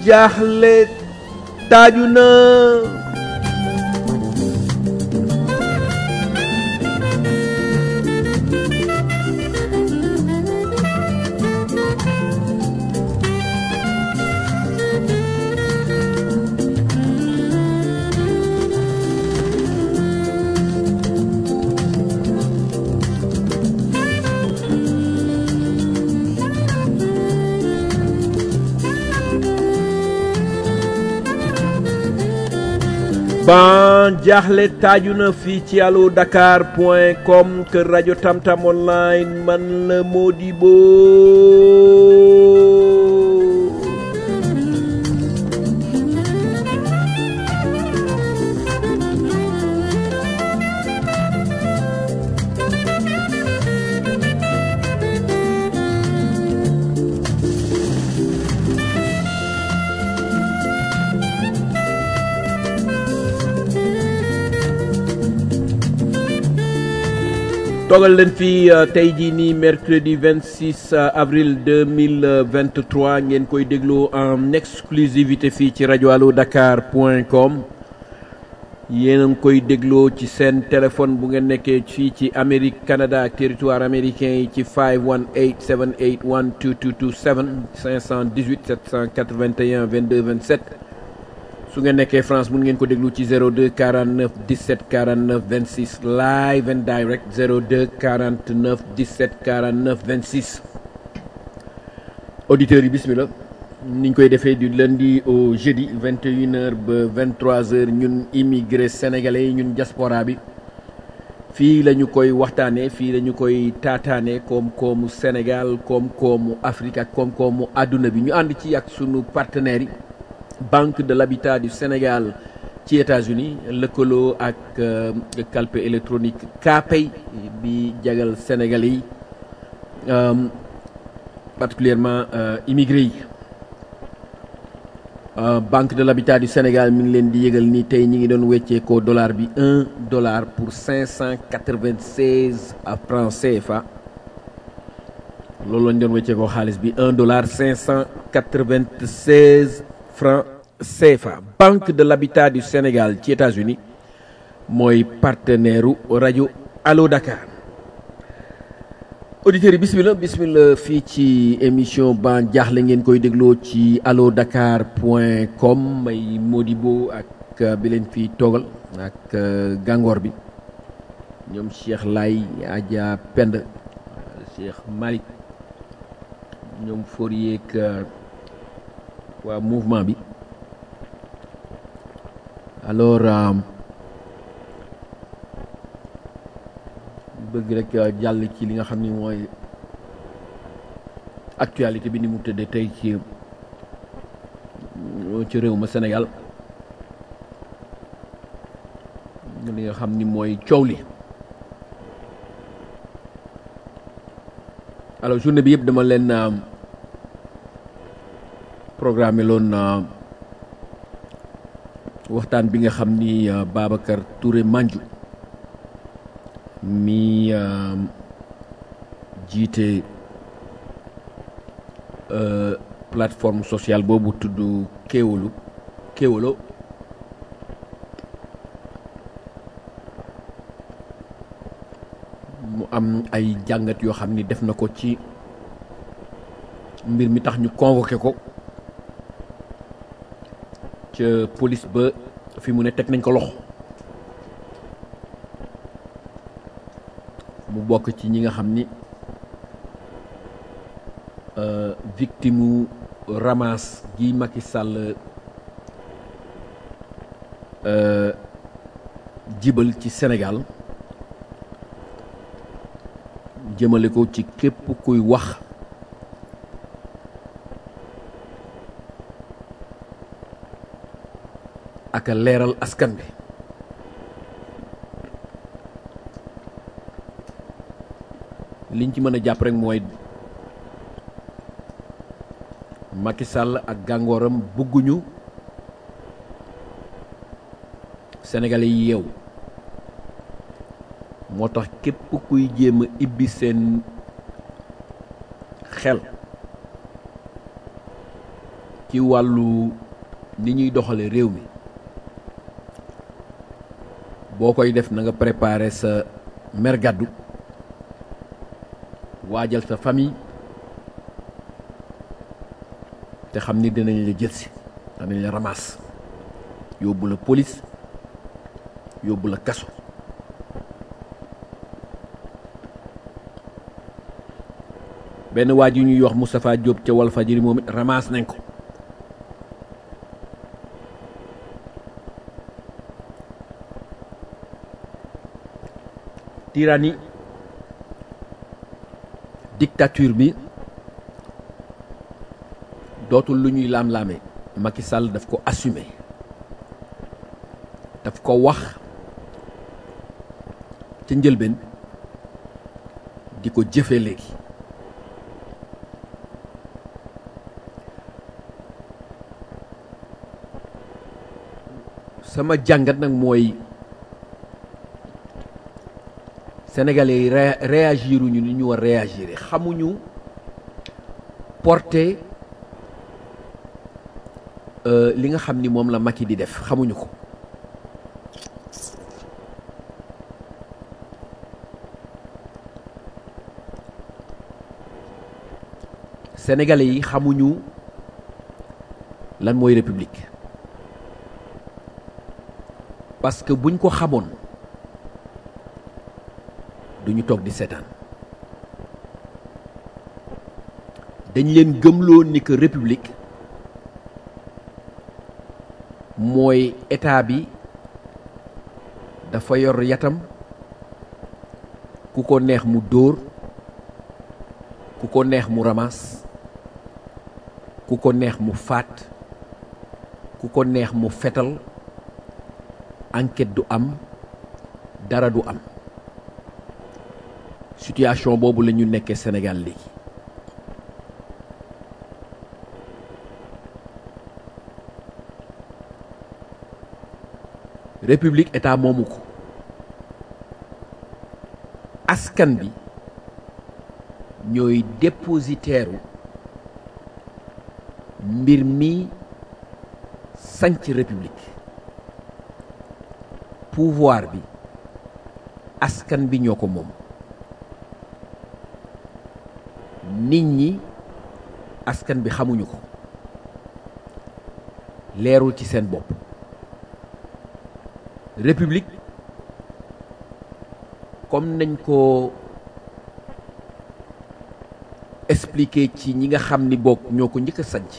jaaxle taaju na ban jaaxle taaju na fii ci allo dakar point com kër rajo tamtam online man la Modibo toogal leen fii tey jii nii mercredi 26 avril 2023 ngeen koy dégloo en exclusivité fii ci rajo allo dakar point com yéen a ngi koy dégloo ci seen téléphone bu ngeen nekkee fii ci Amérique Canada ak territoire américain yi ci 518 781 2227 518 781 22 27 su ngeen nekkee France mun ngeen ko déglu ci 02 49 17 49 26 live and direct 02 49 17 49 26 auditeurs yi bismillah ni ñu koy defee du lundi au jeudi 21h ba 23h ñun immigré sénégalais yi ñun diaspora bi fii la ñu koy waxtaanee fii la ñu koy taataanee koom-koomu Sénégal koom-koomu Afrique ak koom-koomu àdduna bi ñu ànd ci ak sunu partenaires yi. Banque de l'habitat du Sénégal ci États-Unis lëkkaloo ak calpe électronique Kpay bi jagal Sénégalais yi particulièrement immigré yi Banque de l'habitat du Sénégal mi ngi leen di yëgal ni tey ñi ngi doon weccee ko dollar bi un dollar pour cinq cent quatre-vingt-seize francs CFA loolu lañ doon weccee ko xaalis bi un dollar cinq cent quatre-vingt-seize francs CFA Banque de l'habitat du Sénégal ci États-Unis mooy partenaire u rajo Allo Dakar auditeurs yi bismillah bismillah fii ci émission ban jaaxle ngeen koy dégloo ci allo dakar point com may Modibo ak bi leen fii toogal ak gàngoor bi ñoom Cheikh Lay Adja Pend Cheikh Malick ñoom Fourier ak waa mouvement bi alors bëgg rek jàll ci li nga xam ni mooy actualité bi ni mu tëddee tey ci ci réew ma Sénégal li nga xam ni mooy coow li alors journée bi yëpp dama leen programme loon waxtaan bi nga xam ni Babacar Touré Mandiou mi jiite plateforme sociale boobu tudd Kéwoulo Kéwoulo mu am ay jàngat yoo xam ni def na ko ci mbir mi tax ñu convoqué ko ca police ba fi mu ne teg nañ ko loxo mu bokk ci ñi nga xam ni victime ramas gi Macky Sall jibal ci Sénégal jëmale ko ci képp kuy wax ak a leeral askan bi liñ ci mën a jàpp rek mooy Macky Sall ak gàngooram bëgguñu sénégalais yi yeew moo tax képp kuy jéem a ibbi seen xel ci wàllu ni ñuy doxale réew mi boo koy def na nga préparer sa mer gàddu waajal sa famille te xam ni dinañ la jëlsi danañ la ramasse yóbbu la police yóbbu la kaso benn waa ji ñuy wax Moustapha Diop ca Walfadjri moom it ramasse nañ ko tyrannie dictature bi dootul lu ñuy laam-laame Macky Sall daf ko assumer daf ko wax ca njëlbeen di ko jëfe léegi sama jàngat nag mooy sénégalais yi ré réagiruñu ni ñu war réagir xamuñu porter li nga xam ni moom la Macky di def xamuñu ko sénégalais yi xamuñu lan mooy république parce que buñ ko xamoon duñu toog di seetaan dañ leen gëmloo ni que république mooy état bi dafa yor yatam ku ko neex mu dóor ku ko neex mu ramas ku ko neex mu faat ku ko neex mu fetal enquête du am dara du am situation boobu la ñu nekkee Sénégal léegi république état moomu ko askan bi ñooy dépositaire mbir mi sanc république pouvoir bi askan bi ñoo ko moom nit ñi askan bi xamuñu ko leerul ci seen bopp république comme nañ ko expliquer ci ñi nga xam ni bokk ñoo ko njëkk a sanc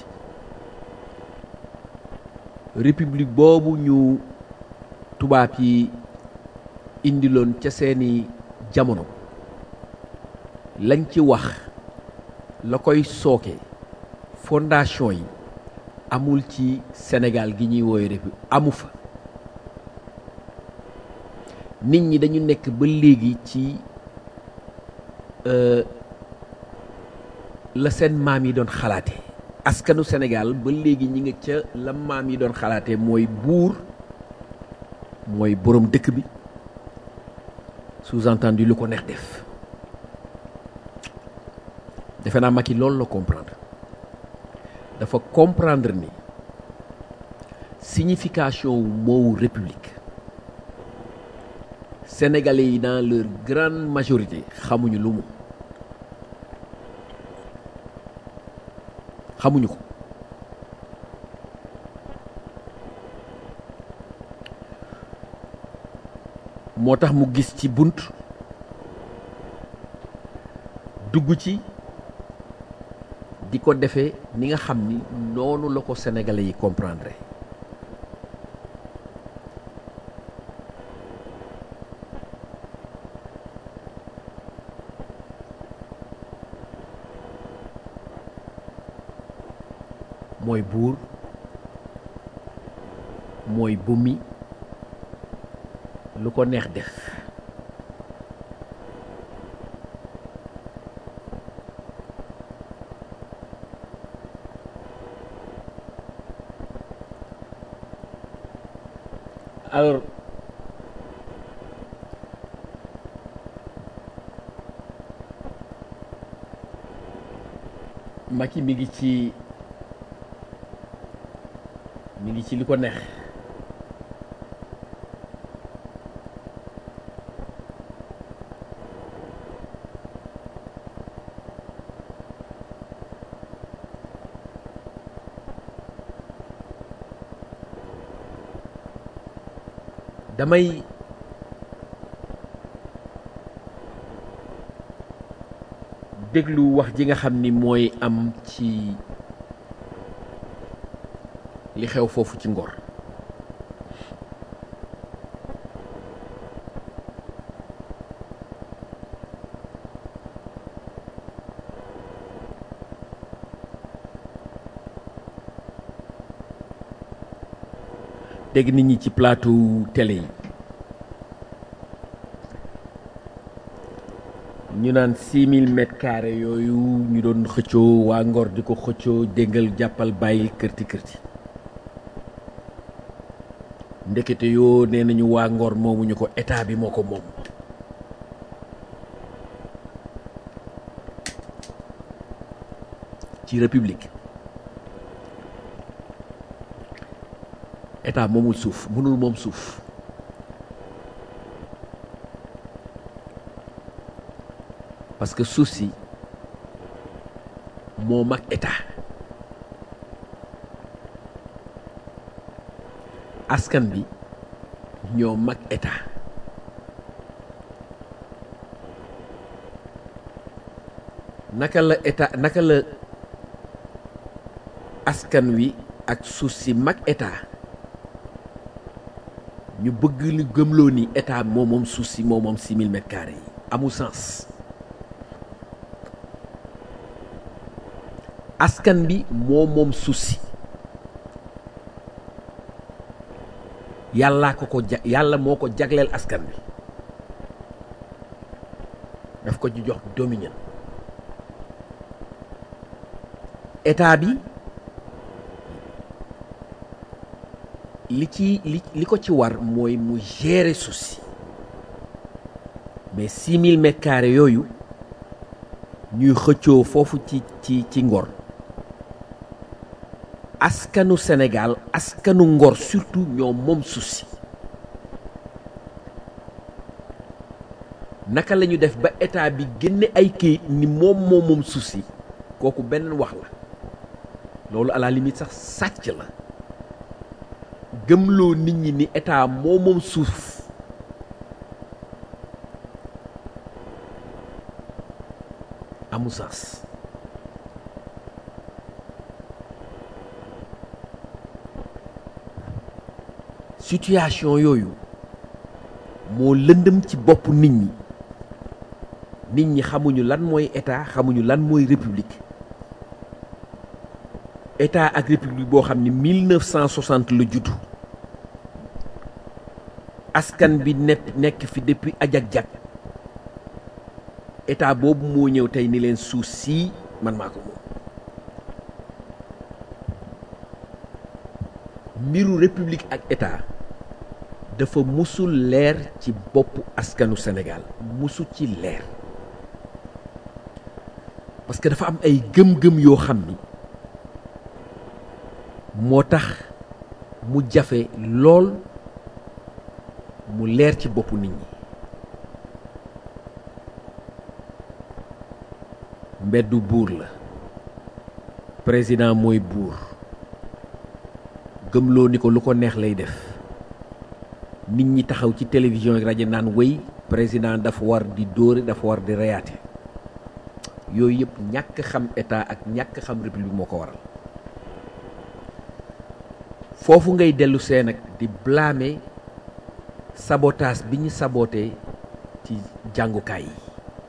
république boobu ñu tubaab yi indiloon ca seeni jamono lañ ci wax la koy sooke fondation yi amul ci Sénégal gi ñuy woowe république amu fa nit ñi dañu nekk ba léegi ci la seen maam yi doon xalaate askanu Sénégal ba léegi ñi nga ca la maam yi doon xalaate mooy buur mooy boroom dëkk bi sous-entendu lu ko neex def defe naa Macky loolu la comprendre dafa comprendre ni signification wu moowu république sénégalais yi dans leur grande majorité xamuñu lu mu xamuñu ko moo tax mu gis ci bunt dugg ci di ko defee ni nga xam ni noonu la ko sénégalais yi comprendre mooy buur mooy bumi lu ko neex def alors Macky mi ngi ci gi ci li ko neex damay déglu wax ji nga xam ni mooy am ci li xew foofu ci Ngor dégg nit ñi ci plateau télé yi ñu naan six mille mètres carrés yooyu ñu doon xëccoo waa Ngor di ko xëccoo déggal jàppal bàyyil kërti kërti ndekete yoo nee nañu waa Ngor moomuñu ko état bi moo ko moom ci république état moomul suuf mënul moom suuf parce que suuf si moo mag état askan bi ñoo mag état naka la état naka la askan wi ak suuf si mag état ñu bëgg lu gëmloo ni état moom moom suuf si moom moom six mille mètres carrés yi amul sens askan bi moo moom suuf si yàllaa ko ko ja yàlla moo ko jagleel askan bi daf ko ci jox dominion état bi li ci li li ko ci war mooy mu gérer suuf si mais six mille mètres carrés yooyu ñuy xëccoo foofu ci ci ci Ngor askanu Sénégal askanu Ngor surtout ñoom moom suuf si naka la ñu def ba état bi génne ay kayit ni moom moom moom suuf si kooku beneen wax la loolu à la limite sax sàcc la gëmloo nit ñi ni état moo moom suuf amul sens situation yooyu moo lëndëm ci bopp nit ñi nit ñi xamuñu lan mooy état xamuñu lan mooy république état ak république boo xam ni 1960 la juddu askan bi nekk nekk fi depuis ajak-jak état boobu moo ñëw tey ni leen suuf sii man maa ko moom mbiru république ak état dafa musul leer ci boppu askanu Sénégal musu ci leer parce que dafa am ay gëm-gëm yoo xam ni moo tax mu jafe lool mu leer ci boppu nit ñi mbeddu buur la président mooy buur gëmloo ni ko lu ko neex lay def nit ñi taxaw ci télévision ak rajo naan wéy président dafa war di dóore dafa war di reyaate yooyu yëpp ñàkk xam état ak ñàkk xam république moo ko waral foofu ngay dellu see nag di blâmer sabotage bi ñu saboté ci jàngukaay yi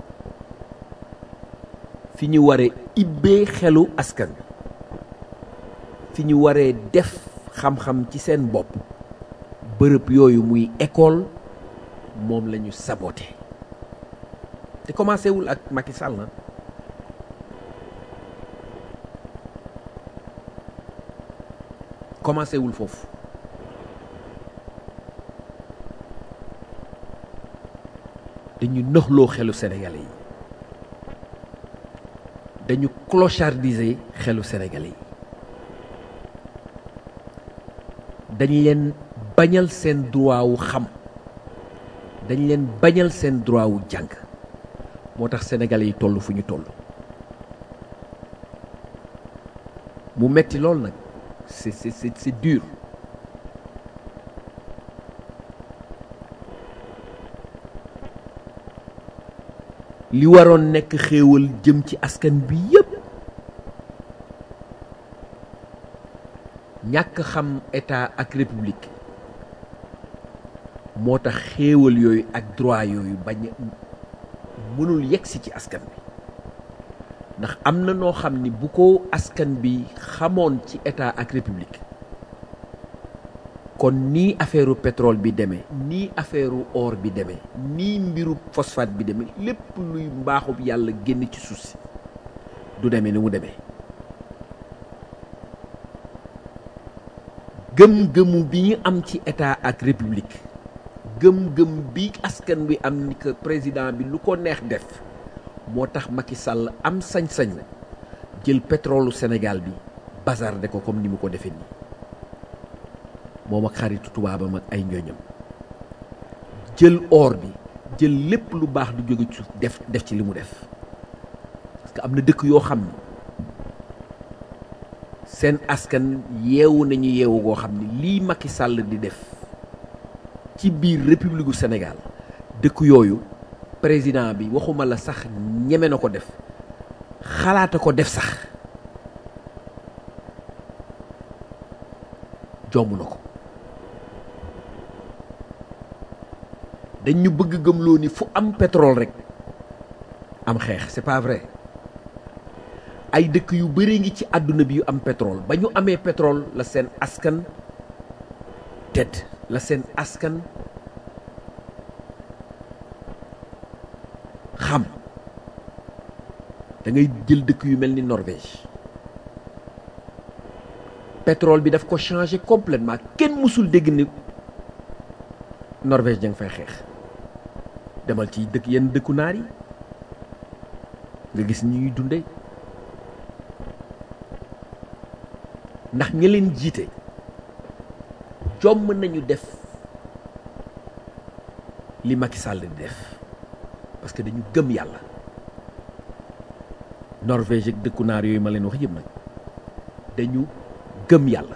fi ñu waree ibbee xelu askan bi fi ñu waree def xam-xam ci seen bopp bërëb yooyu muy école moom la ñu saboté te commencé wul ak Macky Sall na commencé wul foofu dañu nëxloo xelu sénégalais yi dañu clochardiser xelu sénégalais yi dañ leen bañal seen droit wu xam dañ leen bañal seen droit wu jàng moo tax sénégalais yi toll fu ñu toll mu metti lool nag c'est c'est c'est c'est dur li waroon nekk xéewal jëm ci askan bi yépp ñàkk xam état ak république moo tax xéewal yooyu ak droit yooyu bañ mënul yegsi ci askan bi ndax am na noo xam ni bu ko askan bi xamoon ci état ak république kon nii affaireu pétrole bi demee nii affaireu or bi demee nii mbiru phosphate bi demee lépp luy mbaaxub yàlla génn ci suuf si du demee ni mu demee gëm-gëmu bi ñu am ci état ak république gëm-gëm bi askan bi am ni que président bi lu ko neex def moo tax Macky Sall am sañ-sañ jël pétrolu Sénégal bi bazarde ko comme ni mu ko defee nii moom ak xaritu tubaabam ak ay ñooñam jël or bi jël lépp lu baax du jóge ci def def ci li mu def parce que am na dëkk yoo xam ni seen askan yeewu nañu yeewu goo xam ni lii Macky Sall di def ci biir république gu Sénégal dëkk yooyu président bi waxuma la sax ñeme na ko def xalaata ko def sax jomb na ko dañ ñu bëgg gëmloo ni fu am pétrole rek am xeex c'est pas vrai ay dëkk yu bëree ngi ci àdduna bi yu am pétrole ba ñu amee pétrole la seen askan tedd la seen askan xam da ngay jël dëkk yu mel ni Norvège pétrole bi daf ko changé complètement kenn mësul dégg ni Norvège da nga fay xeex demal ci dëkk yenn dëkku naar yi nga gis ñi ñuy dunde ndax ña leen jiite jomm nañu def li Macky Sall di def parce que dañu gëm yàlla Norvège ak dëkku naar yooyu ma leen wax yëpp nag dañu gëm yàlla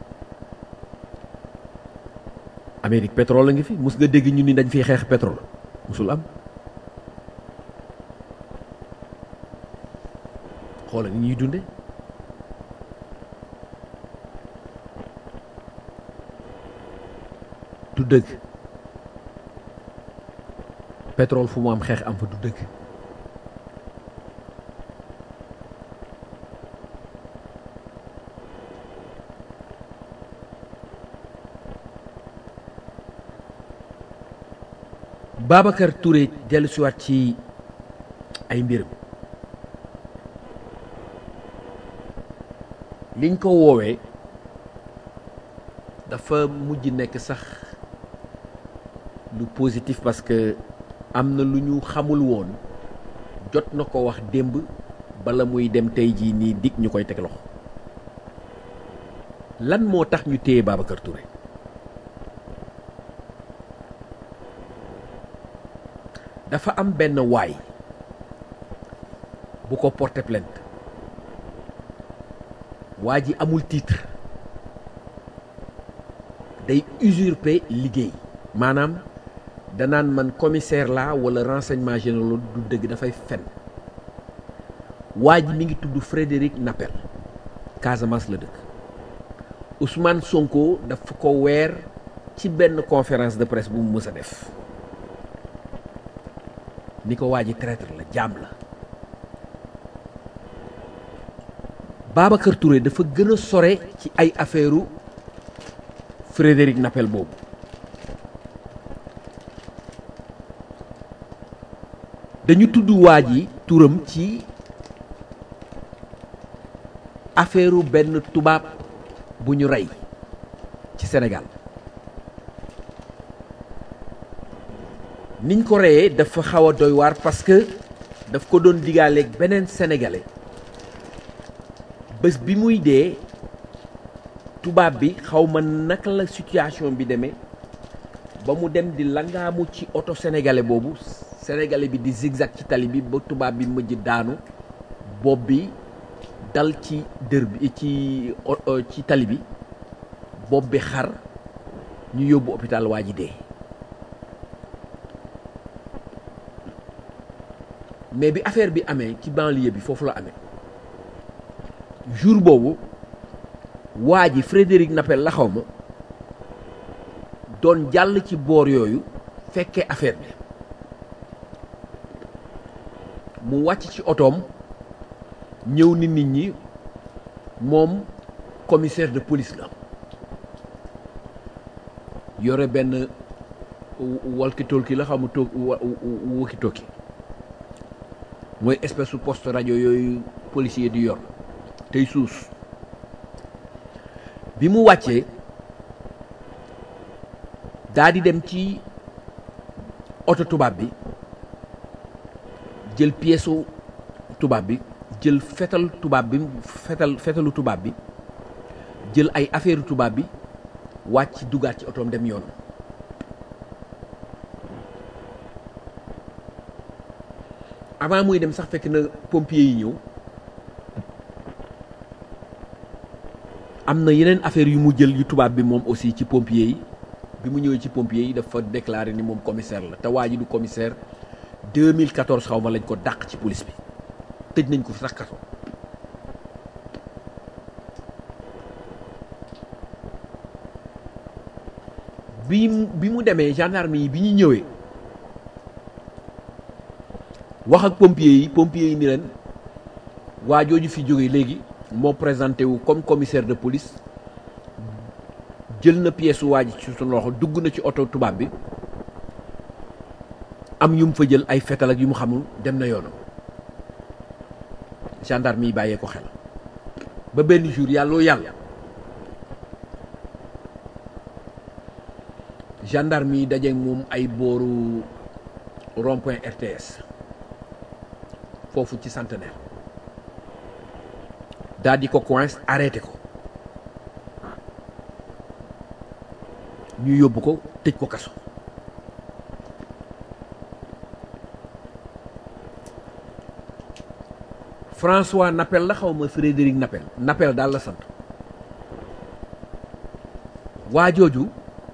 Amérique pétrole la ngi fi mus nga dégg ñu ni dañ fiy xeex pétrole musul am xoola ni ñuy dunde du dëgg pétrole fu mu am xeex am fa du dëgg Babacar Touré dellu siwaat ci ay mbiram liñ ko woowee dafa mujj nekk sax lu positif parce que am na lu ñu xamul woon jot na ko wax démb bala muy dem tey jii nii dig ñu koy teg loxo lan moo tax ñu téye Babacar Touré dafa am benn waay bu ko porter plainte waa ji amul titre day usurper liggéey maanaam danaan man commissaire la wala renseignement général du dëgg dafay fen waa ji mi ngi tudd Frédéric Nappel Casamance la dëkk Ousmane Sonko dafa ko weer ci benn conférence de presse bu mu mës a def ni ko waa ji traître la jaam la Babacar Touré dafa gën a sore ci ay affaireu Frédéric Nappel boobu dañu tudd waa ji turam ci affaireu benn tubaab bu ñu rey ci Sénégal niñ ko reyee dafa xaw a doy waar parce que daf ko doon digaaleeg beneen sénégalais bés bi muy dee tubaab bi xaw ma naka la situation bi demee ba mu dem di langaamu ci oto sénégalais boobu sénégalais bi di zigzag ci tali bi ba tubaab bi mujj daanu bopp bi dal ci dër bi ci ci tali bi bopp bi xar ñu yóbbu hôpital waa ji dee mais bi affaire bi amee ci banlieue bi foofu la amee jour boobu waa ji Frédéric Napel la xaw ma doon jàll ci boor yooyu fekkee affaire bi mu wàcc ci otoom ñëw ni nit ñi moom commissaire de police la yore benn walkie-talkie la xamu toog walkie-talkie mooy espèce su poste rajo yooyu policier di yor tey suus bi mu wàccee daa di dem ci oto tubaab bi jël pièce tubaab bi jël fetal tubaab bi fetal fetalu tubaab bi jël ay affaire tubaab bi wàcc dugaat ci otoom dem yoonam avant muy dem sax fekk na pompier yi ñëw am na yeneen affaire yu mu jël yu tubaab bi moom aussi ci pompier yi bi mu ñëwee ci pompier yi dafa déclaré ni moom commissaire la te waa ji du commissaire 2014 xaw ma lañ ko dàq ci police bi tëj nañ ko fi sax kaso bi bi mu demee gendarme yi bi ñu ñëwee wax ak pompier yi pompier yi ni leen waa jooju fi jógee léegi moo présenté wu comme commissaire de police jël na pièce waa ji ci sunu loxo dugg na ci oto tubaab bi am yu mu fa jël ay fetal ak yu mu xamul dem na yoonam gendarme yi bàyyee ko xel ba benn jour yàlloo yàlla gendarme yi dajeeg moom ay booru rond-point RTS foofu ci centenaire daal di ko coince arrêté ko ñu yóbbu ko tëj ko kaso François Napel la xaw ma Frédéric Napel Napel daal la sant waa jooju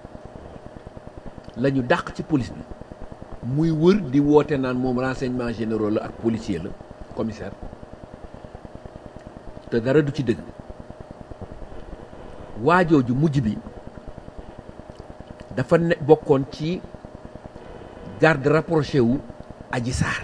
la ñu dàq ci police bi muy wër di woote naan moom renseignement généraux la ak policier la commissaire te dara du ci dëgg waa jooju mujj bi dafa ne bokkoon ci garde rapproché wu Adji Sarr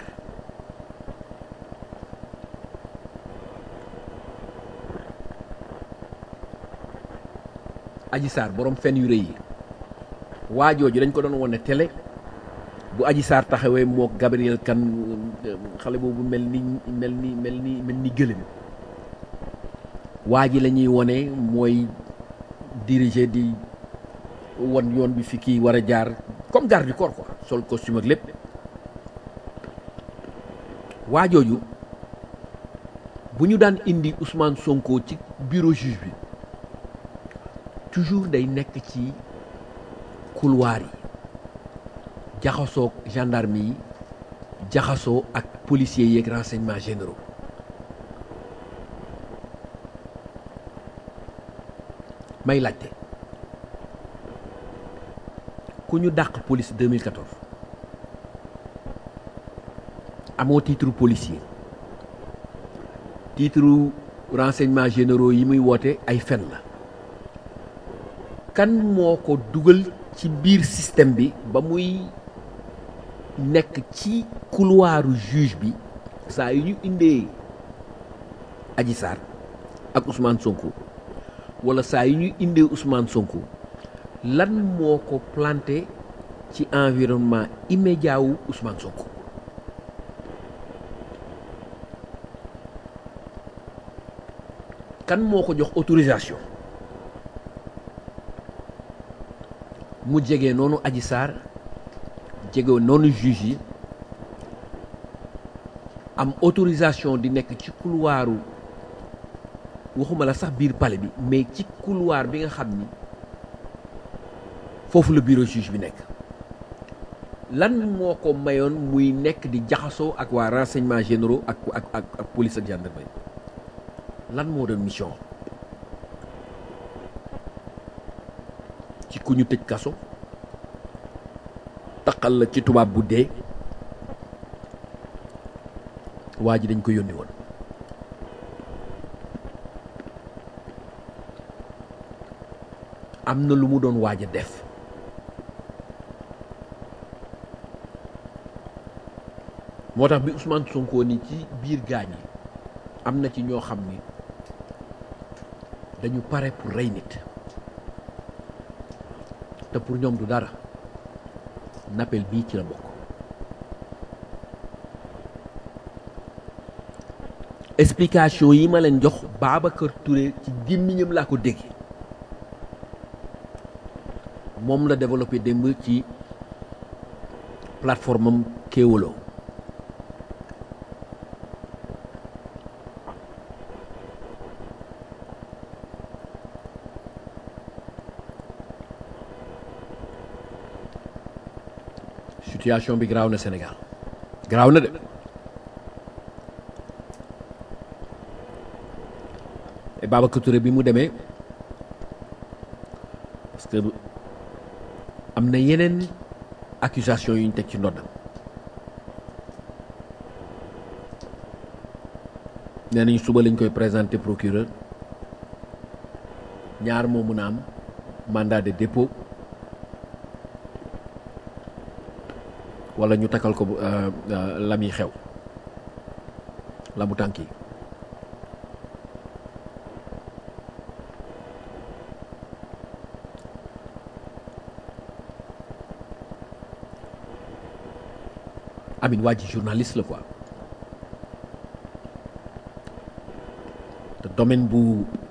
Adji Sarr borom fen yu rëy yi waa jooju dañ ko doon wone télé bu Adji Sarr taxawee moo Gabriel Kane xale boobu mel ni mel ni mel ni mel ni gëlëm waa ji la ñuy wone mooy diriger di won yoon bi fi kii war a jaar comme garde du corps quoi sol costume ak lépp waa jooju bu ñu daan indi Ousmane Sonko ci bureau juge bi toujours day nekk ci couloir yi jaxasoo gendarme yi jaxasoo ak policiers yeeg renseignements généraux may laajte ku ñu dàq police 2014 amoo titre policier titre renseignements généraux yi muy woote ay fen la kan moo ko dugal ci biir système bi ba muy nekk ci couloiru juge bi saa yu ñu indee Adji Sarr ak Ousmane Sonko wala saa yu ñu indee Ousmane Sonko lan moo ko planté ci environnement immédiat wu Ousmane Sonko kan moo ko jox autorisation mu jege noonu Adji Sarr jege noonu juge yi am autorisation di nekk ci couloiru waxuma la sax biir palais bi mais ci couloir bi nga xam ni foofu la bureau juge bi nekk lan moo ko mayoon muy nekk di jaxasoo ak waa renseignements généraux ak ak ak ak police ak gendarmerie lan moo doon mission ci ku ñu tëj kaso taqal la ci tubaab bu dee waa ji dañ ko yónni woon am na lu mu doon waaj a def moo tax bi Ousmane Sonko ni ci biir gaañ yi am na ci ñoo xam ni dañu pare pour rey nit te pour ñoom du dara nappel bii ci la bokk explication yi ma leen jox Babacar Touré ci gémmiñam laa ko dégg moom la développé démb ci plateforme am Kéwoulo situation bi garaaw na Sénégal garaaw na de et Babacar Touré bi mu demee parce que am na yeneen accusation yu ñu teg ci ndoddam nee nañu suba lañ koy présenter procureur ñaar moo mun a am mandat de dépôt wala ñu takkal ko la muy xew la mu tànk yi amin waa ji journaliste la quoi te domaine bu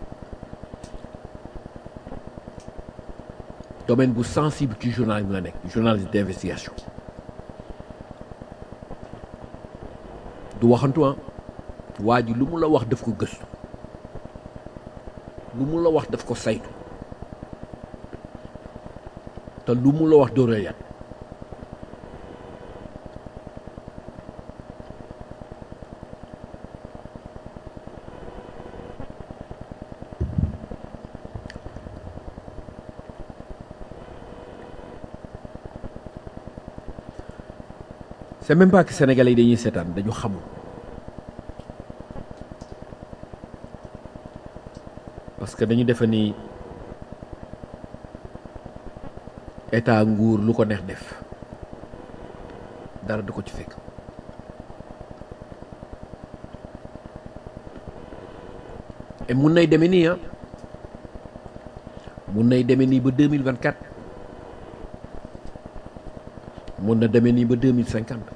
domaine bu sensible ci journalisme la nekk journaliste d'investigation du waxantu ah waa ji lu mu la wax daf ko gëstu lu mu la wax daf ko saytu te lu mu la wax dóora yat c'est même pas que sénégalais yi dañuy seetaan dañu xamul parce que dañu defe ni état nguur lu ko neex def dara du ko ci fekk et mun nay demee nii ah mun nay demee nii ba deux mille vingt quatre mun na demee nii ba deux mille cinquante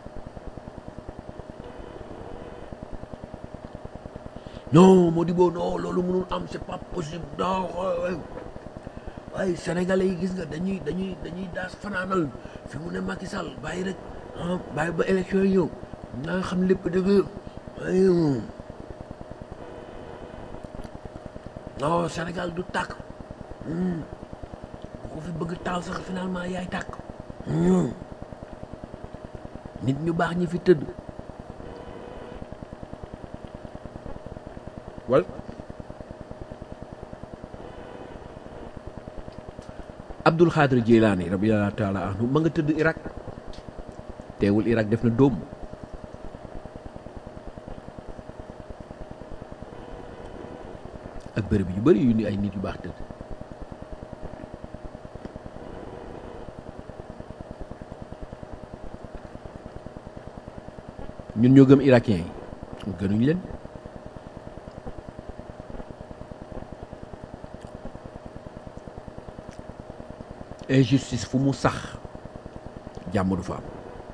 non Modibo non loolu mënul am c'est pas possible non waaye sénégalais yi gis nga dañuy dañuy dañuy daas fanaanal fi mu ne Macky Sall bàyyi rek ah bàyyi ba élection yi ñëw naa xam lépp dëgg waaye non Sénégal du tàkk bu ko fi bëgg taal sax finalement yaay tàkk nit ñu baax ñi fi tëdd wal Abdul Xaadir Jilaani radiyallaahu taala anhu ma nga tëdd Irak teewul Irak def na dóom ak bërëb yu bari yu ni ay nit yu baax tëdd ñun ñoo gëm irakien yi gënuñ leen injustice fu mu sax jàmm du fa am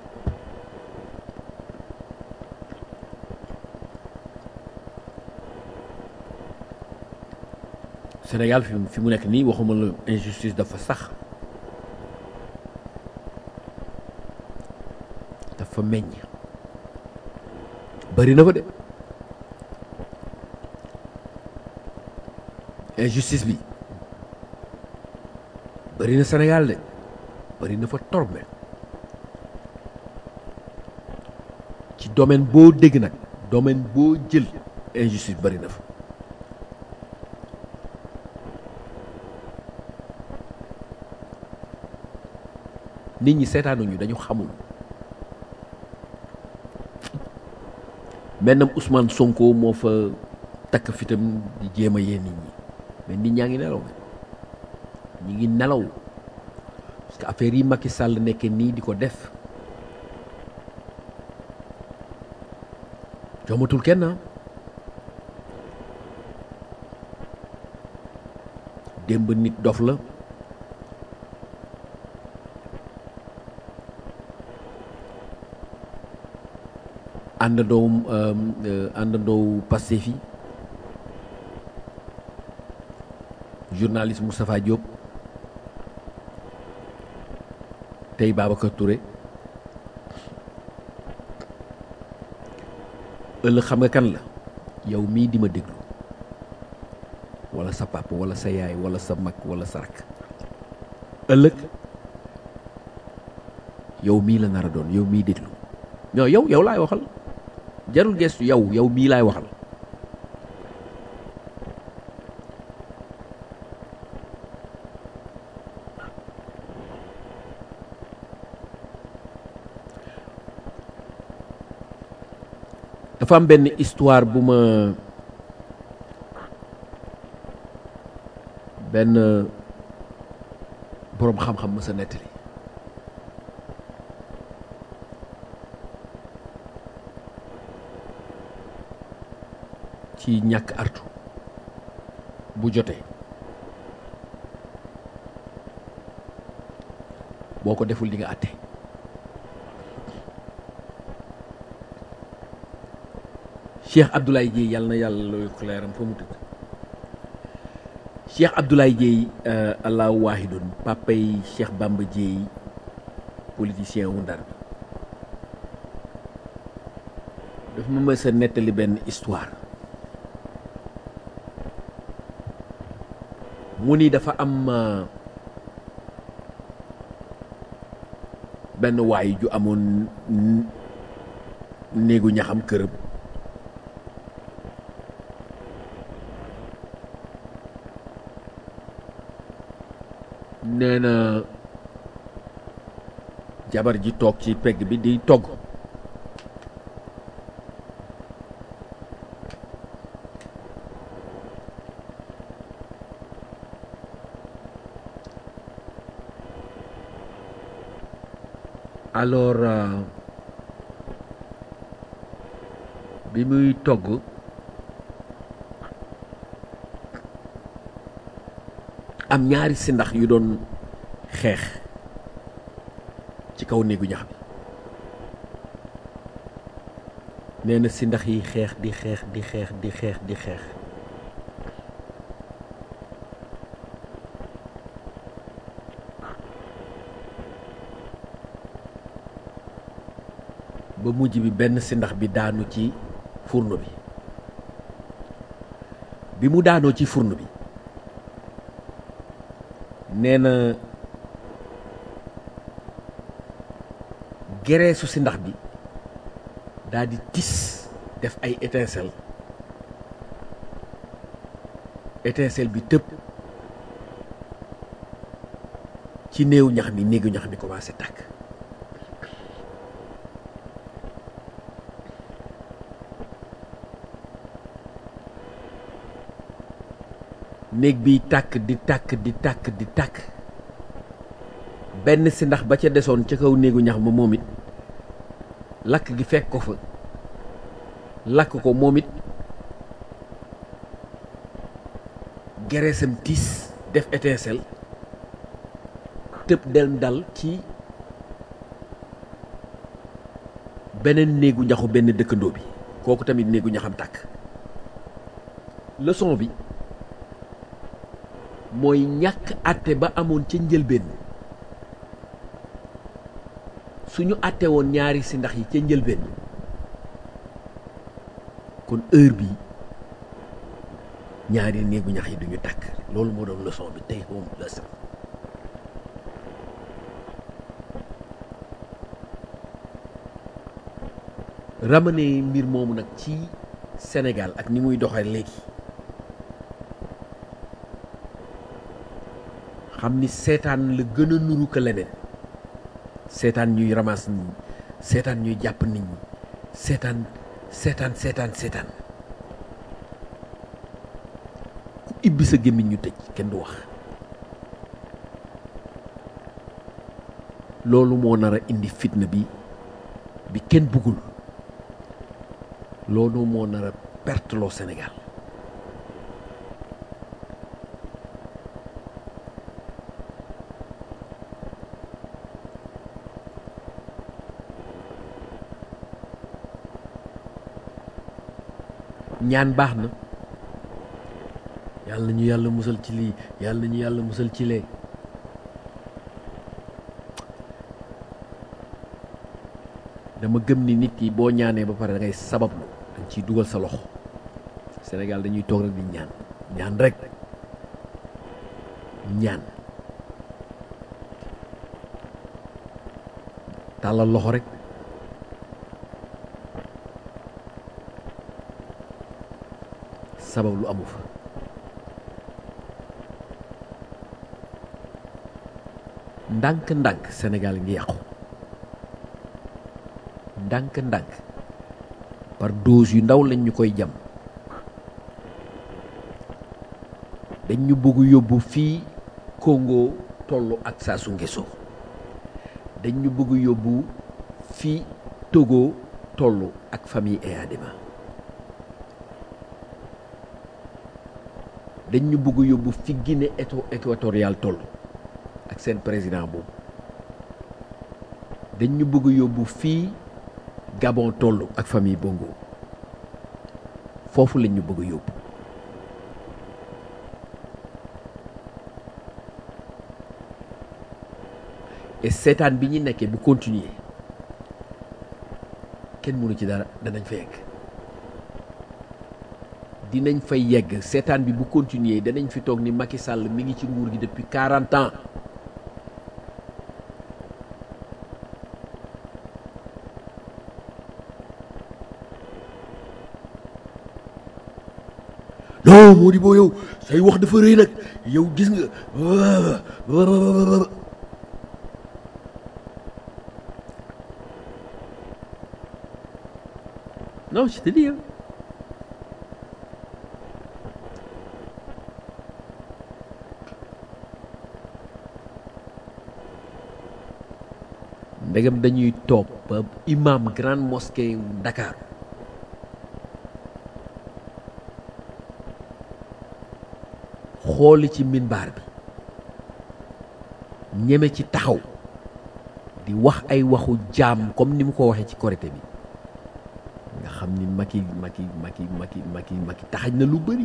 Sénégal fi fi mu nekk nii waxuma la injustice dafa sax dafa meññ bari na fa de injustice bi bëri na Sénégal de bëri na fa torop ci domaine boo dégg nag domaine boo jël injustice bëri na fa nit ñi seetaanuñu dañu xamul mennam Ousmane Sonko moo fa takk fitam di jéem a yee nit ñi mais nit ñaa ngi nelaw ñi ngi nelaw parce que affaire yi Macky Sall nekke nii di ko def jommatul kenn démb nit dof la àndandoo àndandoo Pastef yi journaliste Moustapha Diop tey Babacar Touré ëllëg xam nga kan la yow mii di ma déglu wala sa papa wala sa yaay wala sa mag wala sa rak ëllëg yow mii la nar a doon yow mii déglu non yow yow laay waxal jarul gestu yow yow mii laay waxal dafa am benn histoire bu ma benn boroom xam-xam ma sa nettali ci ñàkk artu bu jotee boo ko deful di nga àtte Cheikh Abdoulaye Dieye yàlla na yàlla looy ko leeram fa mu tëdd Cheikh Abdoulaye Dieye allahu waahidun papay Cheikh Bamba Dieye politicien wu Ndar bi dafa ma mës a nettali benn histoire mu ni dafa am benn waay ju amoon néegu ñaxam këram nee na jabar ji toog ci pegg bi di togg alors bi muy togg am ñaari sindax yu doon xeex ci kaw néegu ñax bi nee na sindax yi xeex di xeex di xeex di xeex di xeex ba mujj bi benn sindax bi daanu ci fourneau bi bi mu daanoo ci fourneau bi nee na gereesu si ndax bi daal di tis def ay étincelle étincelle bi tëb ci néew ñax mi néegu ñax mi commencé tàkk néeg biy tàkk di tàkk di tàkk di tàkk benn si ndax ba ca desoon ca kaw néegu ñax ma moom it lakk gi fekk ko fa lakk ko moom it gereesam tiis def étincelle tëb del dal ci beneen néegu ñaxu benn dëkkandoo bi kooku tamit néegu ñaxam tàkk leçon bi mooy ñàkk àtte ba amoon ca njëlbeen suñu àtte woon ñaari si ndax yi ca njëlbeen kon heure bi ñaari néegu ñax yi duñu tàkk loolu moo doon leçon bi tey home lesson ramener mbir moomu nag ci Sénégal ak ni muy doxee léegi xam ni seetaan la gën a nuru ko leneen seetaan ñuy ramas nit ñi seetaan ñuy jàpp nit ñi seetaan seetaan seetaan seetaan ku ibbi sa gémmiñ ñu tëj kenn du wax loolu moo nar a indi fitna bi bi kenn bëggul loolu moo nar a perte loo Sénégal ñaan baax na yàlla ñu yàlla musal ci lii yàlla ñu yàlla musal ci lee dama gëm ni nit ki boo ñaanee ba pare da ngay sabablu dañ ciy dugal sa loxo Sénégal dañuy toog rek di ñaan ñaan rek ñaan tàllal loxo rek sabab lu amu fa ndànk-ndànk Sénégal ngi yàqu ndànk-ndànk par dose yu ndaw lañ ñu koy jam dañ ñu bëgg yóbbu fii Congo tollu ak Sassou Nguesso dañ ñu bëgg yóbbu fii Togo tollu ak famille Eyadema dañ ñu bëgg yóbbu fi Guinée équatoriale toll ak seen président boobu dañ ñu bëgg yóbbu fii Gabon toll ak famille Bongo foofu lañ ñu bëgg yóbbu et seetaan bi ñu nekkee bu continuer kenn mënu ci dara danañ fa yegg dinañ fay yegg seetaan bi bu continuer danañ fi toog ni Macky Sall mi ngi ci nguur gi depuis 40 ans non moo di boo yow say wax dafa rëy nag yow gis nga non je te dis hein. ndegam dañuy toog ba imam grande mosquée Dakar xooli ci minbaar bi ñeme ci taxaw di wax ay waxu jaam comme ni mu ko waxee ci korité bi nga xam ni Macky Macky Macky Macky Macky Macky taxañ na lu bëri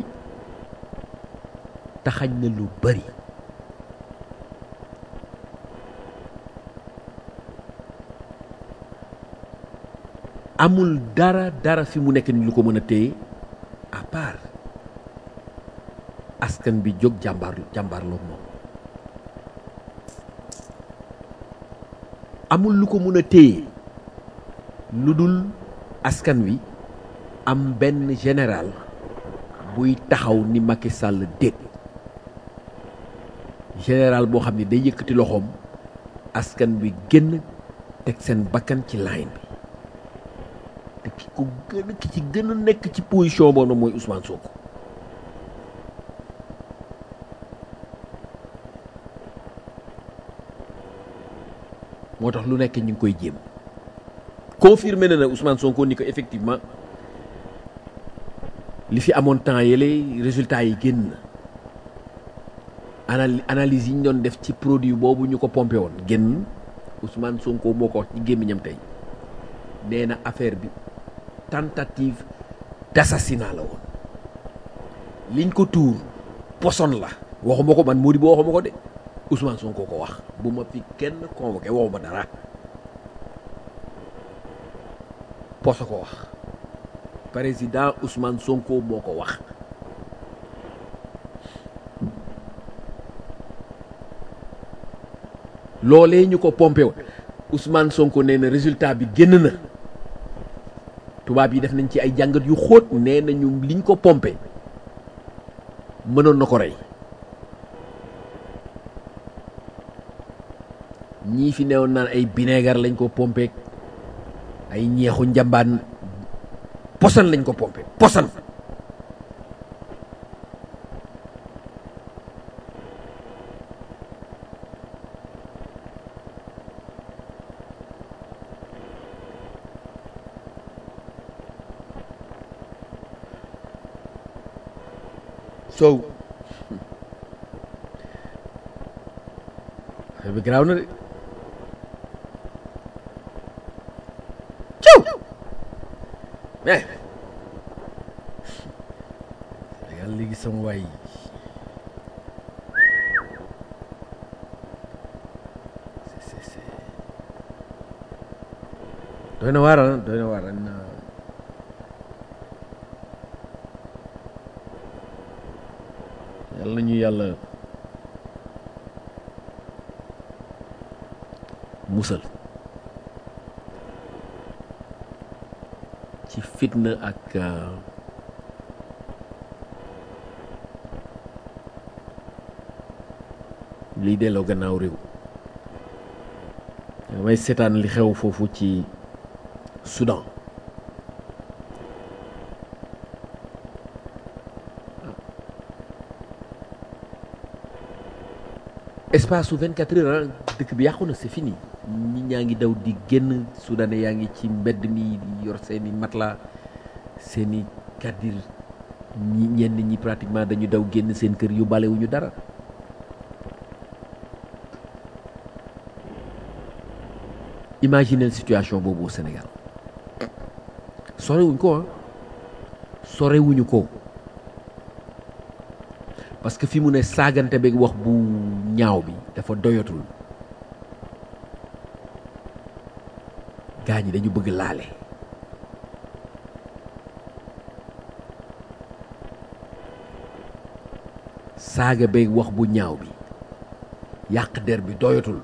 taxañ na lu bëri amul dara dara fi mu nekk ni lu ko mën a téye à part askan bi jóg jàmbaar jàmbaarloo moom amul lu ko mën a téye lu dul askan wi am benn général buy taxaw ni Macky Sall déet général boo xam ne day yëkkati loxoom askan bi génn teg seen bakkan ci line bi te ki ko gën a ki ci gën a nekk ci position boobu mooy Ousmane Sonko moo tax lu nekk ñu ngi koy jéem confirmé na na Ousmane Sonko ni ko effectivement li fi amoon temps yële résultats yi génn anal analyse yi ñu doon def ci produit boobu ñu ko pompé woon génn Ousmane Sonko moo ko wax ci gémmiñam tey nee na affaire bi tentative d'assassinat la woon liñ ko tuur poson la waxuma ko man Mody boo waxuma ko de Ousmane Sonko ko wax bu ma fi kenn convoqué waxuma dara poso ko wax président Ousmane Sonko moo ko wax loolee ñu ko pompé woon Ousmane Sonko nee na résultat bi génn na tubaab yi def nañ ci ay jàngat yu xóot nee nañu liñ ko pompé mënoon na ko rey ñii fi newoon naan ay bineegar lañ ko pompé ay ñeexu njambaan posan lañ ko pompé posan so affaire bi garaaw na de ciw mais yàlla léegi sama waay c'est c'est doy na waar doy na waar na yàlla na ñu yàlla musal ci fitna ak liy delloo gannaaw réew damay seetaan li xew foofu ci Soudan espace su 24 heures dëkk bi yàqu na c'est fini nit ñaa ngi daw di génn soudanais yaa ngi ci mbedd mi di yor seeni matelas seeni kaddir ñi ñenn ñi pratiquement dañu daw génn seen kër yu balewuñu dara imaginez situation boobu au Sénégal sorewuñ ko ah sorewuñu ko parce que fi mu ne saagante beeg wax bu ñaaw bi dafa doyatul gaa ñi dañu bëgg laale saaga beeg wax bu ñaaw bi yàq der bi doyatul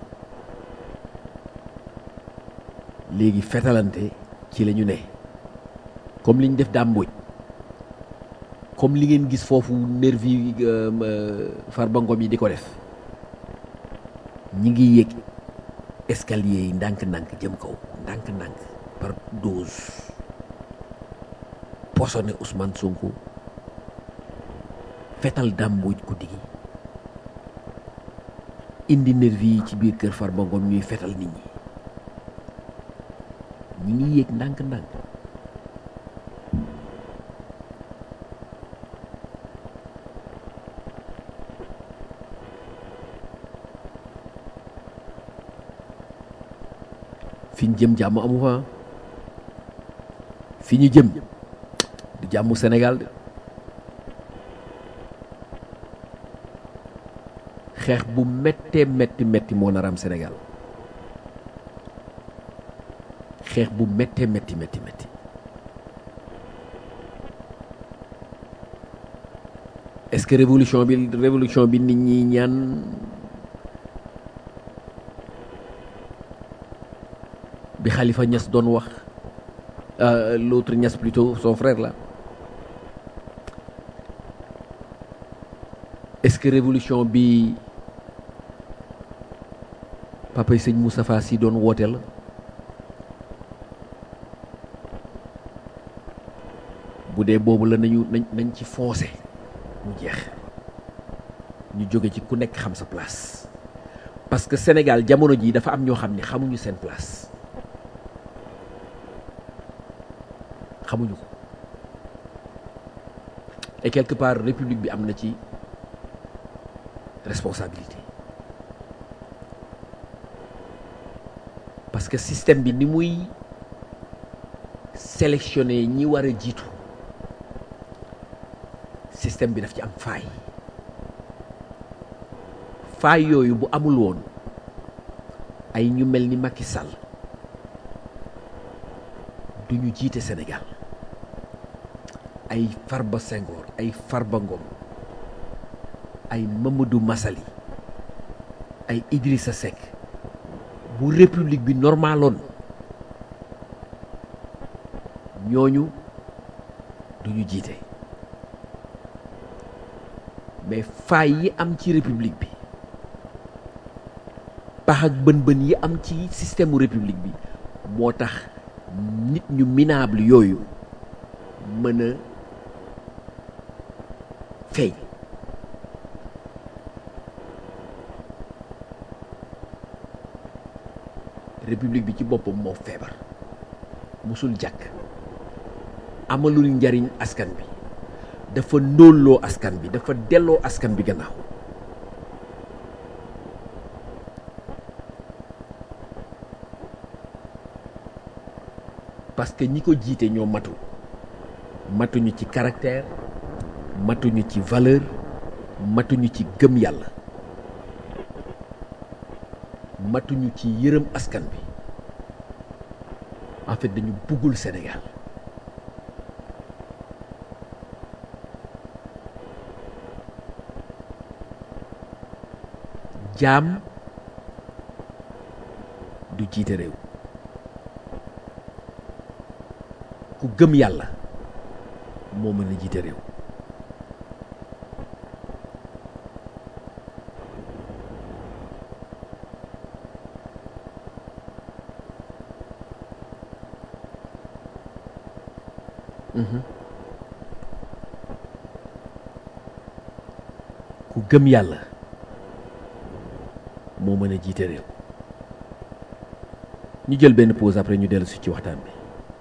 léegi fetalante ci la ñu ne comme li ñu def dàmbuj comme li ngeen gis foofu nervi Farba Ngom yi di ko def ñi ngi yéeg escalier yi ndànk-ndànk jëm kaw ndànk-ndànk par dose posone Ousmane Sonko fetal dàmbuj guddi gi indi nervi yi ci biir kër Farba Ngom ñuy fetal nit ñi ñi ngi yéeg ndànk-ndànk fi ñu jëm jàmm amu fa fi ñu jëm du jàmmu Sénégal de xeex bu méttee métti métti moo nar am Sénégal xeex bu méttee métti métti métti est-ce que révolution bi révolution bi nit ñi ñaan bi Khalifa Niass doon wax l'autre Niass plutôt son frère là est-ce que révolution bi papay sëñ Moustapha Sy doon woote la bu dee boobu la nañu nañ nañ ci foncé mu jeex ñu jóge ci ku nekk xam sa place parce que Sénégal jamono ji dafa am ñoo xam ne xamuñu seen place xamuñu ko et quelque part république bi am na ci responsabilité parce que système bi ni muy sélectionner ñi war a jiitu système bi daf ci am faay faay yooyu bu amul woon ay ñu mel ni Macky Sall du ñu jiite Sénégal ay Farba Senghor ay Farba Ngom ay Mamadou Massaly ay Idrissa Seck bu république bi normaloon ñooñu duñu jiite mais faay yi am ci république bi pax ak bën-bën yi am ci système mu république bi moo tax nit ñu minable yooyu mën a feeñ république bi ci boppam moo feebar musul jàkk amalul njariñ askan bi dafa ndóolloo askan bi dafa delloo askan bi gannaaw parce que ñi ko jiite ñoo matul matuñu ci caractère matuñu ci valeur matuñu ci gëm yàlla matuñu ci yërëm askan bi en fait dañu buggul Sénégal jaam du jiite réew ku gëm yàlla moo mën a jiite réew ku gëm yàlla moo mën a jiite réew ñu jël benn pause après ñu dellu si ci waxtaan bi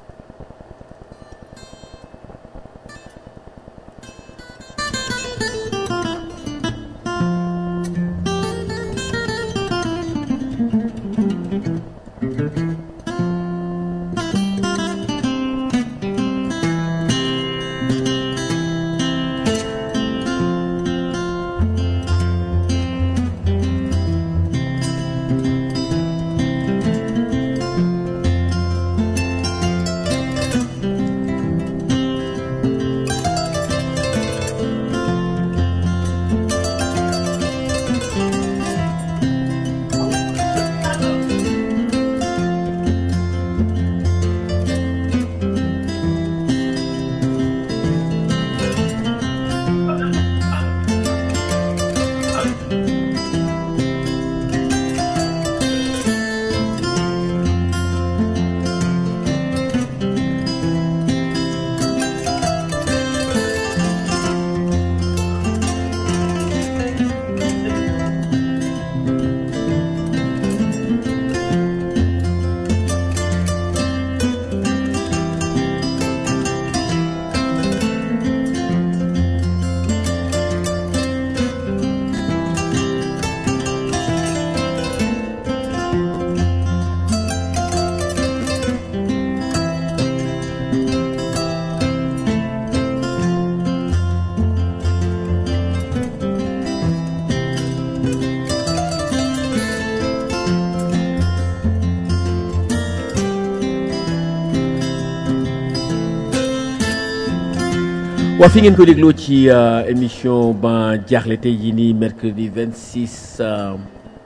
waa fi ngeen ko dégloo ci émission ba jaaxle tey jii nii mercredi 26 euh,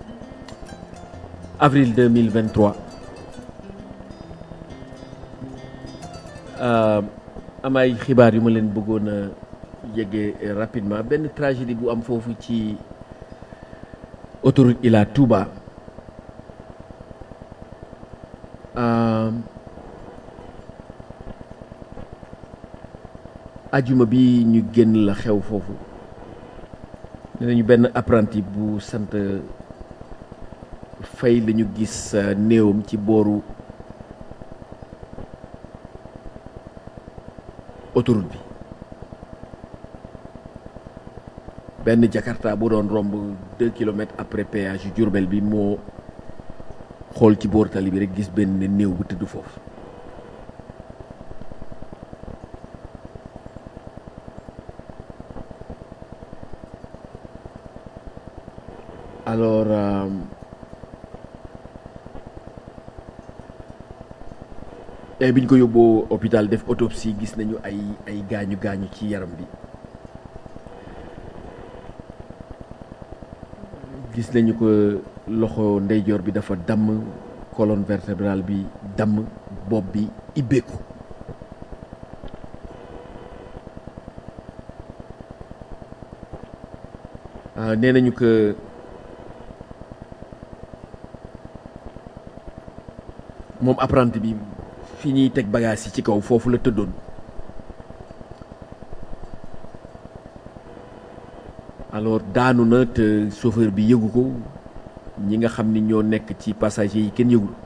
avril 2023 euh, am ay xibaar yu ma leen bëggoon a yëgee rapidement benn tragédie bu am foofu ci autoroute Ila Touba euh, ajuma bi ñu génn la xew foofu nee nañu benn apprenti bu sant fay la ñu gis néewam ci booru autoroute bi benn jakarta bu doon romb deux kilomètres après péage yu Jurbel bi moo xool ci boor tali bi rek gis benn néew bu tëdd foofu alors euh, et bi ñu ko yóbboo hôpital def autopsie gis nañu ay ay gaañu gaañu ci yaram bi gis nañu ko loxo ndeyjoor bi dafa damm colonne vertébrale bi damm bopp bi ibbeeku ah nee nañu que moom apprenti bi fi ñuy teg bagage yi ci kaw foofu la tëddoon alors daanu na te chauffeur bi yëgu ko ñi nga xam ni ñoo nekk ci passager yi kenn yëgul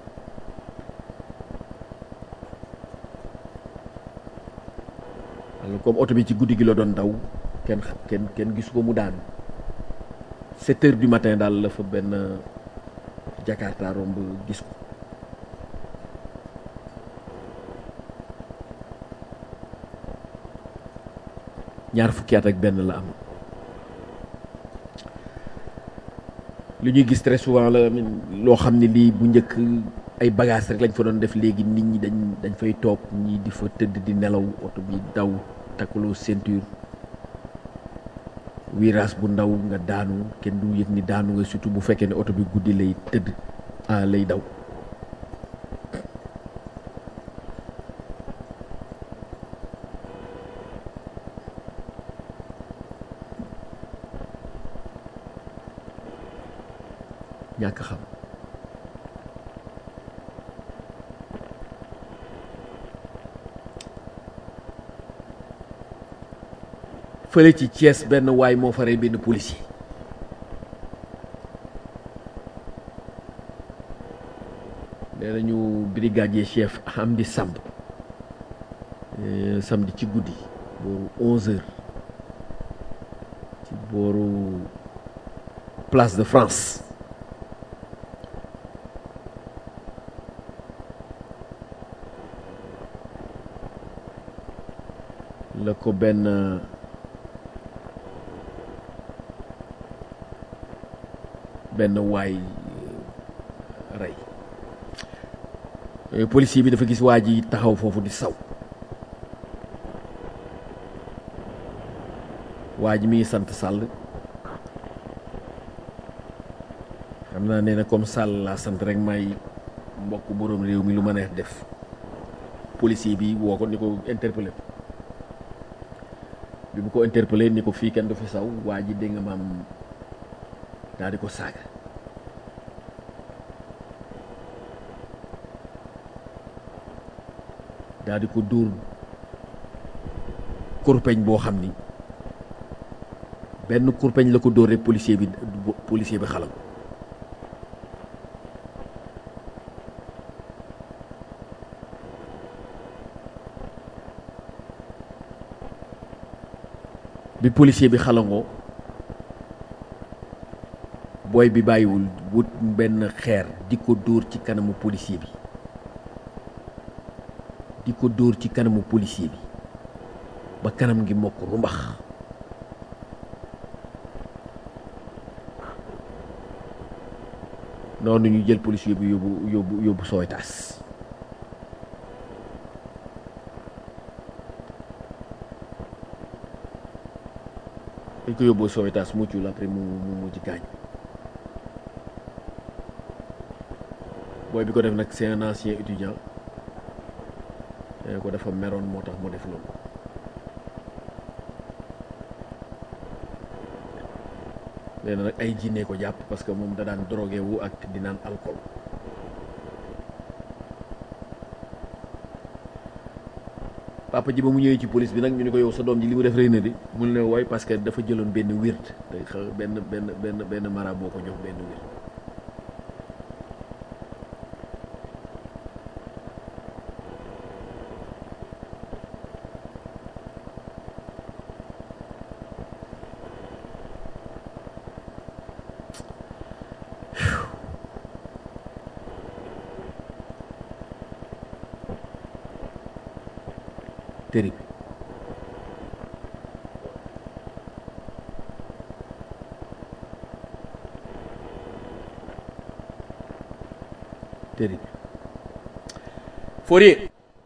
alors comme oto bi ci guddi gi la doon daw kenn kenn kenn gisu ko mu daanu sept heures du matin daal la fa benn jakarta romb gis ko ñaar fukki at ak benn la am li ñuy gis très souvent la loo xam ne lii bu njëkk ay bagages rek lañ fa doon def léegi nit ñi dañ dañ fay toog ñii di fa tëdd di nelaw oto bi daw takkaloo ceinture virage bu ndaw nga daanu kenn du yëg ni daanu nga surtout bu fekkee ne oto bi guddi lay tëdd ah lay daw ñàkk xam fële ci Thiès benn waay moo fa rey benn policier nee nañu brigadier chef Hamdi Samb samedi ci guddi booru onze heures ci booru place de France la ko benn benn waay rey policier bi dafa gis waa ji taxaw foofu di saw waa ji mi ngi sant Sall xam naa nee na comme Sall laa sant rek may mbokk boroom réew mi lu ma neex def policier bi woo ko ni ko interpellé bi mu ko interpellé ni ko fii kenn du fi saw waa ji dégg nga maam daal di ko saaga daal di ko dóor kurpeñ boo xam ni benn kurpeñ la ko dóor rek policier bi policier bi xalam bi policier bi xalangoo booy bi bàyyiwul wut benn xeer di ko dóor ci kanamu policier bi di ko dóor ci kanamu policier bi ba kanam ngi mokk rumbax noonu ñu jël policier bi yóbbu yóbbu yóbbu Sowetaas dañ ko yóbboo Sowetaas muccul après mu mu mujj gaañ booy bi ko def nag c'est un ancien étudiant ko dafa meroon moo tax mu def loolu nee na nag ay jinne ko jàpp parce que moom da daan drogué wu ak di naan alcool papa ji ba mu ñëwee ci police bi nag ñu ni ko yow sa doom ji li mu def rëy na di mu ne wooy parce que dafa jëloon benn wird day xa benn benn benn benn mara boo ko jox benn wird terrible terrible Fourier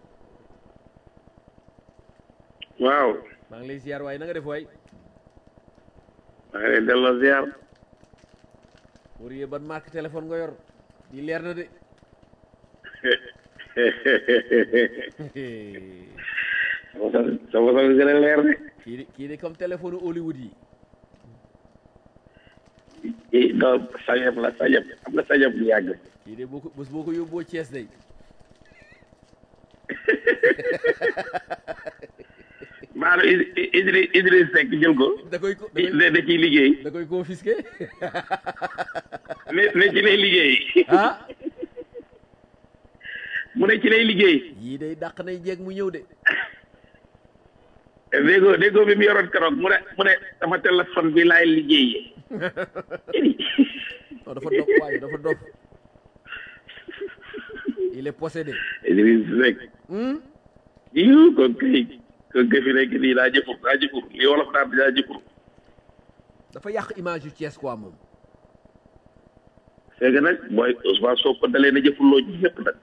waaw maa ngi lay ziar waaye na nga def waay maa ngi lay delloo ziar Fourier ban marque téléphone nga yor di leer na de sama sama gën a leer de kii di kii di comme téléphone Hollywood yi i non sajab la sajab am na sajab bu yàgg kii de boo ko bés boo ko yóbboo Thiès day maanaam Idriss Idriss Seck jël ko da koy ko da da koy da ciy liggéey da koy confisqué ne ne ci lay liggéey ah mu ne ci lay liggéey yii day dàq nay jeeg mu ñëw de déggoo déggoo bi mu yoroon keroog mu ne mu ne sama téléphone bi laay liggéeyee non dafa dof waaye dafa dof il est possédé Idriss Seck hmm? yiw kon kay kon kay fi nekk nii daa jëfur daa jëfur li wolof naan daa jëfur dafa yàq image yu Thiès quoi moom c'est que nag mooy Ousmane Sonko dalee na jëfurloo ji ñëpp nag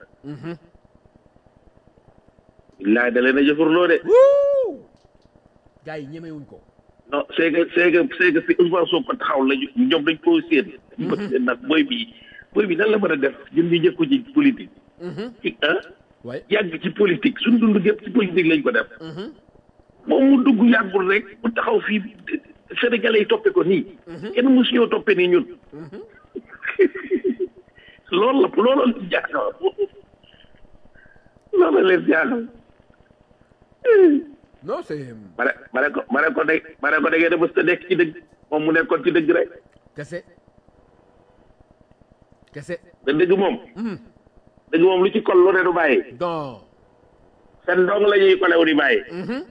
billaay dalee na jëfurloo de wuu gars yi ñemewuñ ko non c'est que c'est que c'est que fi Ousmane Sonko taxaw lañu ñoom dañ koo séen dañ ko séen nag booy bii booy bi nan la mën a def ñun ñu njëkk ko ci politique ci ah waaye yàgg ci politique suñ dund gépp ci politique lañ ko def moom mu dugg yàggul rek mu taxaw fii sénégalais yi toppe ko nii kenn mësuñoo toppe nii ñun loolu la loolu la leen jaaxal loolu la leen jaaxal non c'est ma ne ma ne ko ma ne ko de ma ne ko da ngeen a mës a nekk ci dëgg moom mu nekkoon ci dëgg rek kese kese da dëgg moom dëgg moom lu ci kol lu ne du bàyyi non seen dong la ñuy kolew di bàyyi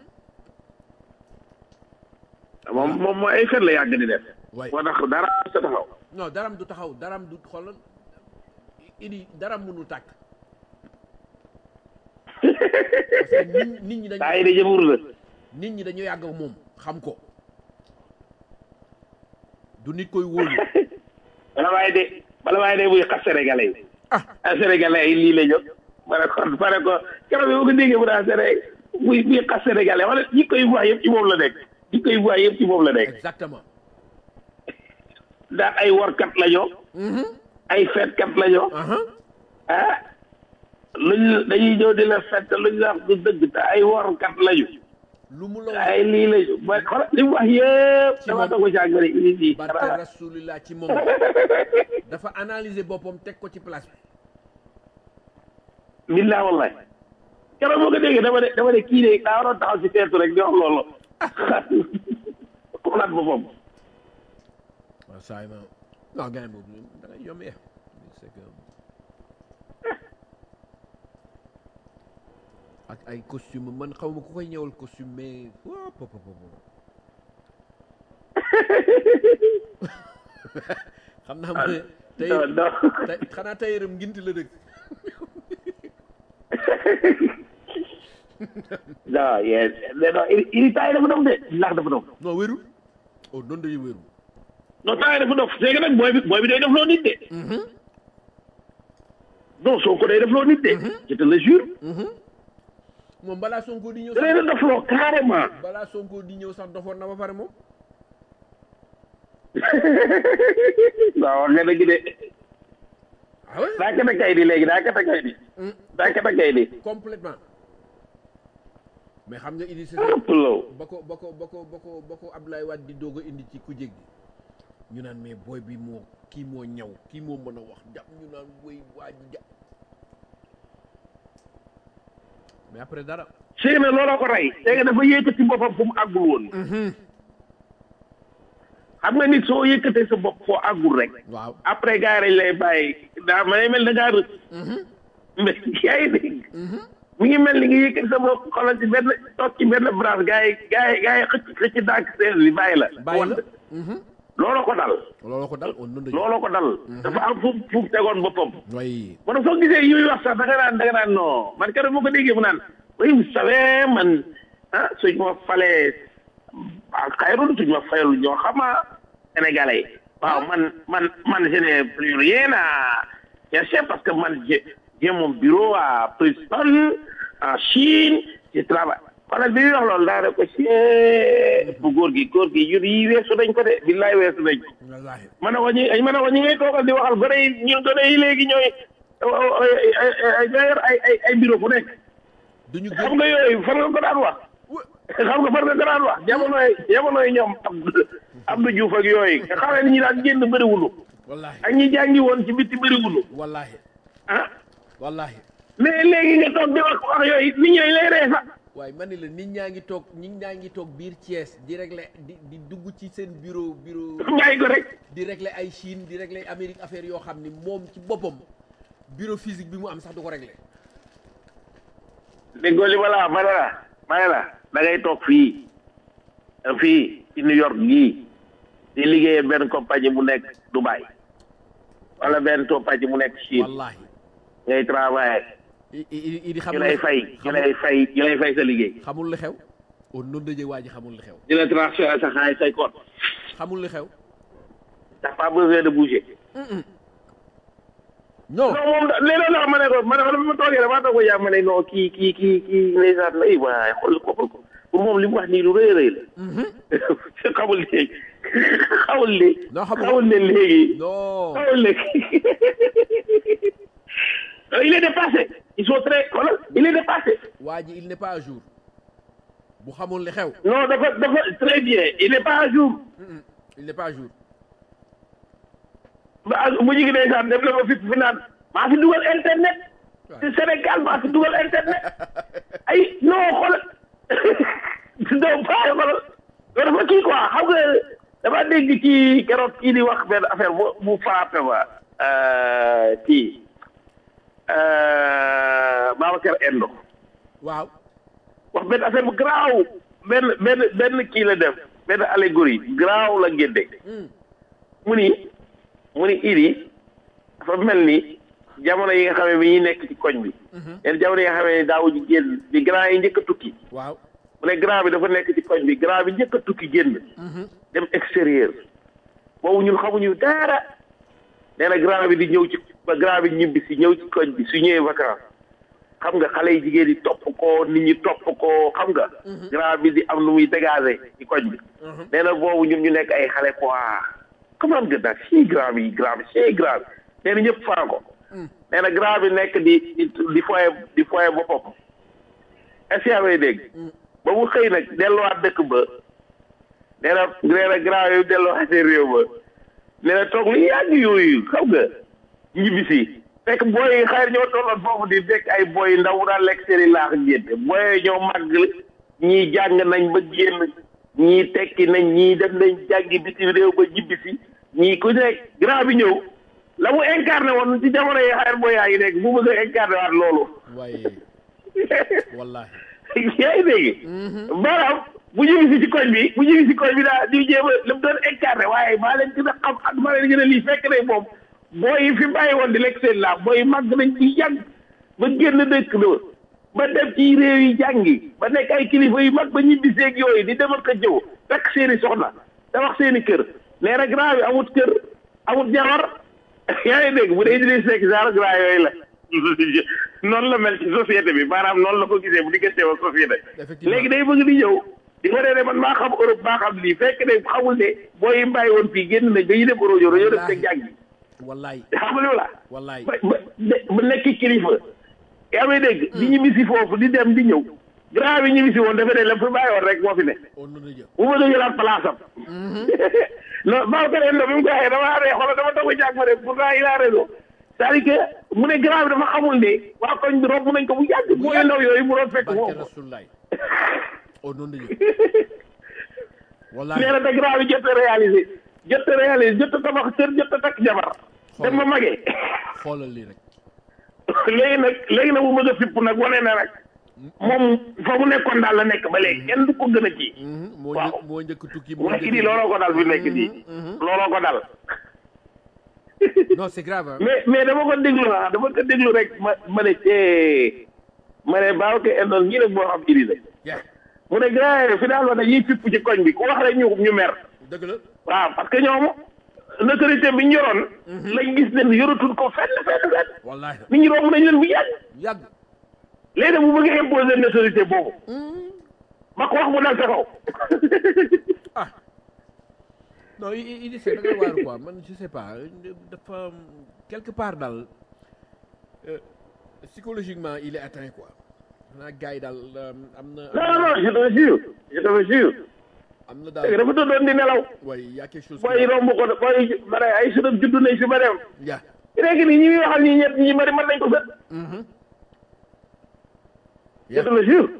moom moom mooy ay fen la yàgg di def waay moo tax dara sa taxaw non daram du taxaw daram du xoolal idi daram mënul tàkk parce que nit nit ñi dañu saa yi de jëfur la nit ñi dañu yàgg ak moom xam ko du nit koy wóolu bala waaye de bala waaye de buy xas sénégalais yi ah ah sénégalais yi lii la jóg ma ne ko ma ne ko keroog bi ma ko déggee mu daa séné buy buy xas sénégalais wala ñi koy wax yëpp ci moom la nekk ñi koy wax yëpp ci moom la nekk exactement daan ay warkat la ñoo ay feetkat la ñoo aha ah luñ dañuy ñëw di la fett luñ la wax du dëgg te ay warkat lañu lu mu la wax ay lii lañu ba xoolal li mu wax yëpp Ci dama moom. doog a jàng ne indi fii barke rasulillah ci moom dafa analyser boppam teg ko ci place bi billah wallahi keroog moo ko déggee dama ne dama ne kii de daa waroon taxaw si teetu rek di wax loolu xoolaat boppam waaw saa yi ma non gars yi boobu da ngay yombee c'est que ak ay costume man xaw ma ku koy ñëwal costume mais waaw pop pop pop xam naa ma tey non non tey xanaa tayiram nginti la dëkk non yes non il il taay dafa dof de ndax dafa dof non wérul oh noonu dañuy wérul non taay dafa dof c'est que nag booy bi booy bi day def loo nit de non soo ko day def loo nit de je te le jure moom balaa Sonko di ñëw da sax leen a def loo carrément balaa Sonko di ñëw sax dofoon na ba pare moom waaw wax nga dëgg de ah ouais daa kata kay di léegi daa kata kay di daa kata kay di complètement mais xam nga Idrissa ah Seck pulo ba ko ba ko ba ko ba ko ba ko Abdoulaye Wade di doog a indi ci ku jég gi ñu naan mais booy bi moo kii moo ñaw kii moo mën a wax jàpp ñu naan woy waa ji jàpp mais après dara c'est na looloo ko rey c'est que dafa yëkkati boppam fu mu àggul woon xam nga nit soo yëkkatee sa bopp foo àggul rek waaw après gars yi dañ lay bàyyi daa may mel da ngaa rëcc mais yaa ngi dégg mu ngi mel ni nga yëkkati sa bopp xoolal ci benn toog ci benn branche gars yi gars yi gars yi xëcc xëcc dànk seen bi bàyyi la bàyyi la looloo ko dal looloo ko dal on noonu dañu looloo ko dal dafa am fu fu mu tegoon boppam way man soo gisee yi muy wax sax da nga naan da nga naan non man keroog moo ko déggee mu naan oui vous savez man ah suñ ma falee ah xayrul suñ ma fayal ñoo xama sénégalais waaw man man man je n'ai plus rien à chercher parce que man j'ai j'ai mon bureau à Princeton en Chine je travaille wala bi muy wax loolu daa ne ko ci bu góor gi góor gi yur yi weesu nañ ko de billaay weesu nañ ko wallaahi ma ne ko ñi ma ne ko ñi ngay toogal di waxal gone yi ñun gone yi léegi ñooy ñoo yor ay ay ay bureau fu nekk duñu xam gën nga yooyu fan nga ko daan wax xam nga fan nga ko daan wax jamonoy jamonoy ñoom Abdou Abdou Diouf ak yooyu nga xam ne ñi daan génn bëriwulu wallaahi ak ñi jàngi woon ci bitti bëriwulu wallaahi ah wallaahi mais léegi nga toog di wax wax yooyu nit ñooy lay ree sax waaye man ni la nit ñaa ngi toog nit ñaa ngi toog biir Thiès di régler di di dugg ci seen bureau bureau bàyyi ko rek di régler ay Chine di régler Amérique affaire yoo xam ni moom ci boppam bureau physique bi mu am sax du ko régler déggoo li ma la wax ma ne la ma ne la da ngay toog fii fii ci New York gii di liggéeyee benn compagnie mu nekk Dubaï wala benn compagnie mu nekk Chine wallaahi ngay travailler i i i di ñu xamul lay fay ñu lay fay ñu lay fay sa liggéey xamul li xew au nom de Dieu waa ji xamul li xew di la transférer sa xaalis say compte xamul li xew t'as pas besoin de bouger non non moom da léeg-léeg la ma ne ko ma ne ko ma toogee damaa toog ko yaa ma ne non kii kii kii kii ndeysaan la waaye xool ko xool ko pour moom li mu wax nii lu rëy a rëy la xamul léegi xamul léegi Non, xamul. xamul ne léegi non xamul léegi il est dépassé ils sont très voilà il est dépassé waa ji il n'est pas à jour bu xamul li xew non dafa dafa très bien il n'est pas à jour il n'est pas à jour ba bu ñu ngi ndeysaan dem na ma fi fi naan maa fi dugal internet ci Sénégal maa fi dugal internet ay non xoolal non pas xoolal loolu dafa kii quoi xam nga dama dégg ci keroog kii di wax benn affaire bu bu frappé ma euh, kii euh, Babacar Endo waaw wax benn affaire bu garaaw benn benn benn kii la def benn allégorie garaaw la génde mu ni mu ni iri dafa mel ni jamono yi nga xam ne bi ñuy nekk ci koñ bi leen jamono yi nga xam ne daawuñu génn bi grand yi njëkk a tukki waaw mu ne grand bi dafa nekk ci koñ bi grand bi njëkk a tukki génn dem extérieur boobu ñun xamuñu dara nee na grand bi di ñëw ci ba grand bi ñibbi si ñëw ci koñ bi su ñëwee vacances xam nga xale yi jigéen yi topp ko nit ñi topp ko xam nga grand bi di am lu muy dégager ci koñ bi nee na boobu ñun ñu nekk ay xale quoi comment nga daal si grand bi grand bi si grand bi nee na ñëpp faa ko nee na grand bi nekk di di di foye di foye boppam est-ce que yaa may dégg ba mu xëy nag delluwaat dëkk ba nee na nee na grand yooyu delluwaat seen réew ba nee na toog lu yàgg yooyu xam nga ñibbisi fekk booy yi xayr ñoo tolloon foofu di fekk ay booy ndaw daan lekk seen i laax génte booy ñoo màgg ñii jàng nañ ba génn ñii tekki nañ ñii dem nañ jàngi bitim réew ba ñibbisi ñii ku nekk grand bi ñëw la mu incarné woon ci jamono yi xayr booy yaa ngi nekk bu bëgg a incarné waat loolu waaye wallahi yaa ngi dégg maanaam bu ñu si ci koñ bi bu ñu si koñ bi daa di jéem a li mu doon incarné waaye maa leen gën a xam ak maa leen gën a lii fekk ne moom booy yi fi bàyyi woon di lekk seen laa booy yi màgg nañ ci yàgg ba génn dëkk la ba dem ci réew yi jàngi ba nekk ay kilifa yu mag ba ñibbi seeg yooyu di dem ak a jëw fekk seeni soxna tabax seeni kër nee na grand bi amut kër amut jabar yaa ngi dégg bu dee Idriss Seck genre grand yooyu la noonu la mel ci société bi maanaam noonu la ko gisee bu diggante ak société Effectivement. léegi day bëgg di ñëw di wane ne man maa xam Europe maa xam lii fekk ne xamul ne booy yi mbàyyi woon fii génn nañ dañuy dem Europe dañoo dem teg jàng bi wallahi xam nga li la wallahi ba ba de- ba nekk kilifa yaa may dégg di ñibbisi foofu di dem di ñëw grand bi ñibbisi woon dafa ne la fi bàyyi woon rek moo fi ne au nom de Dieu bu ma doon jëlaat place am non Babacar Endo bi mu ko waxee dama ree xoolal dama toog a jàng ma ne pourtant il a raison c'est-à-dire que mu ne grand bi dafa xamul ne waa koñ bi romb nañ ko bu yàgg booy ndaw yooyu mu doon fekk barke foofu rasulullahi au nom de Dieu wallahi nee na te grand bi jot a réalisé jot a réalisé jot a tabax kër jot a takk jabar dem ma magee xoolal lii rek léegi nag léegi nag mu bëgg a fipp nag wane na nag moom fa mu nekkoon daal la nekk ba léegi kenn du ko gën a ci Mhm, moo Waaw. njëkk moo njëkk tukki mu moo nekk njëkk nii looloo ko dal fi nekk nii looloo ko dal non c'est grave hein. mais mais dama ko déglu ah dama ko déglu rek ma ma ne cee ma ne baaw ke endoon ñii nag moo xam iri la yeah mu ne grand finalement dañuy fipp ci koñ bi ku wax rek ñu ñu mer dëgg la waaw parce que ñoom autorité bi ñu yoroon lañ gis ne yoratul ko fenn fenn fenn wallahi nit ñi romb nañ leen bu yàgg yàgg léegi nag mu bëgg a imposer autorité boobu ma ko wax mu dal sa kaw ah non il il c'est da ngay waaru quoi man je sais pas dafa quelque part daal euh, psychologiquement il est atteint quoi xanaa gars yi daal euh, am na non non je te jure je te jure am na léegi daal dafa tëddoon di nelaw way y a quelque chose booy romb ko booy bare ay sudam juddu nañ si ba dem ya léegi nii ñi muy waxal ñi ñett ñi bari mën nañ ko sët je ya te le jure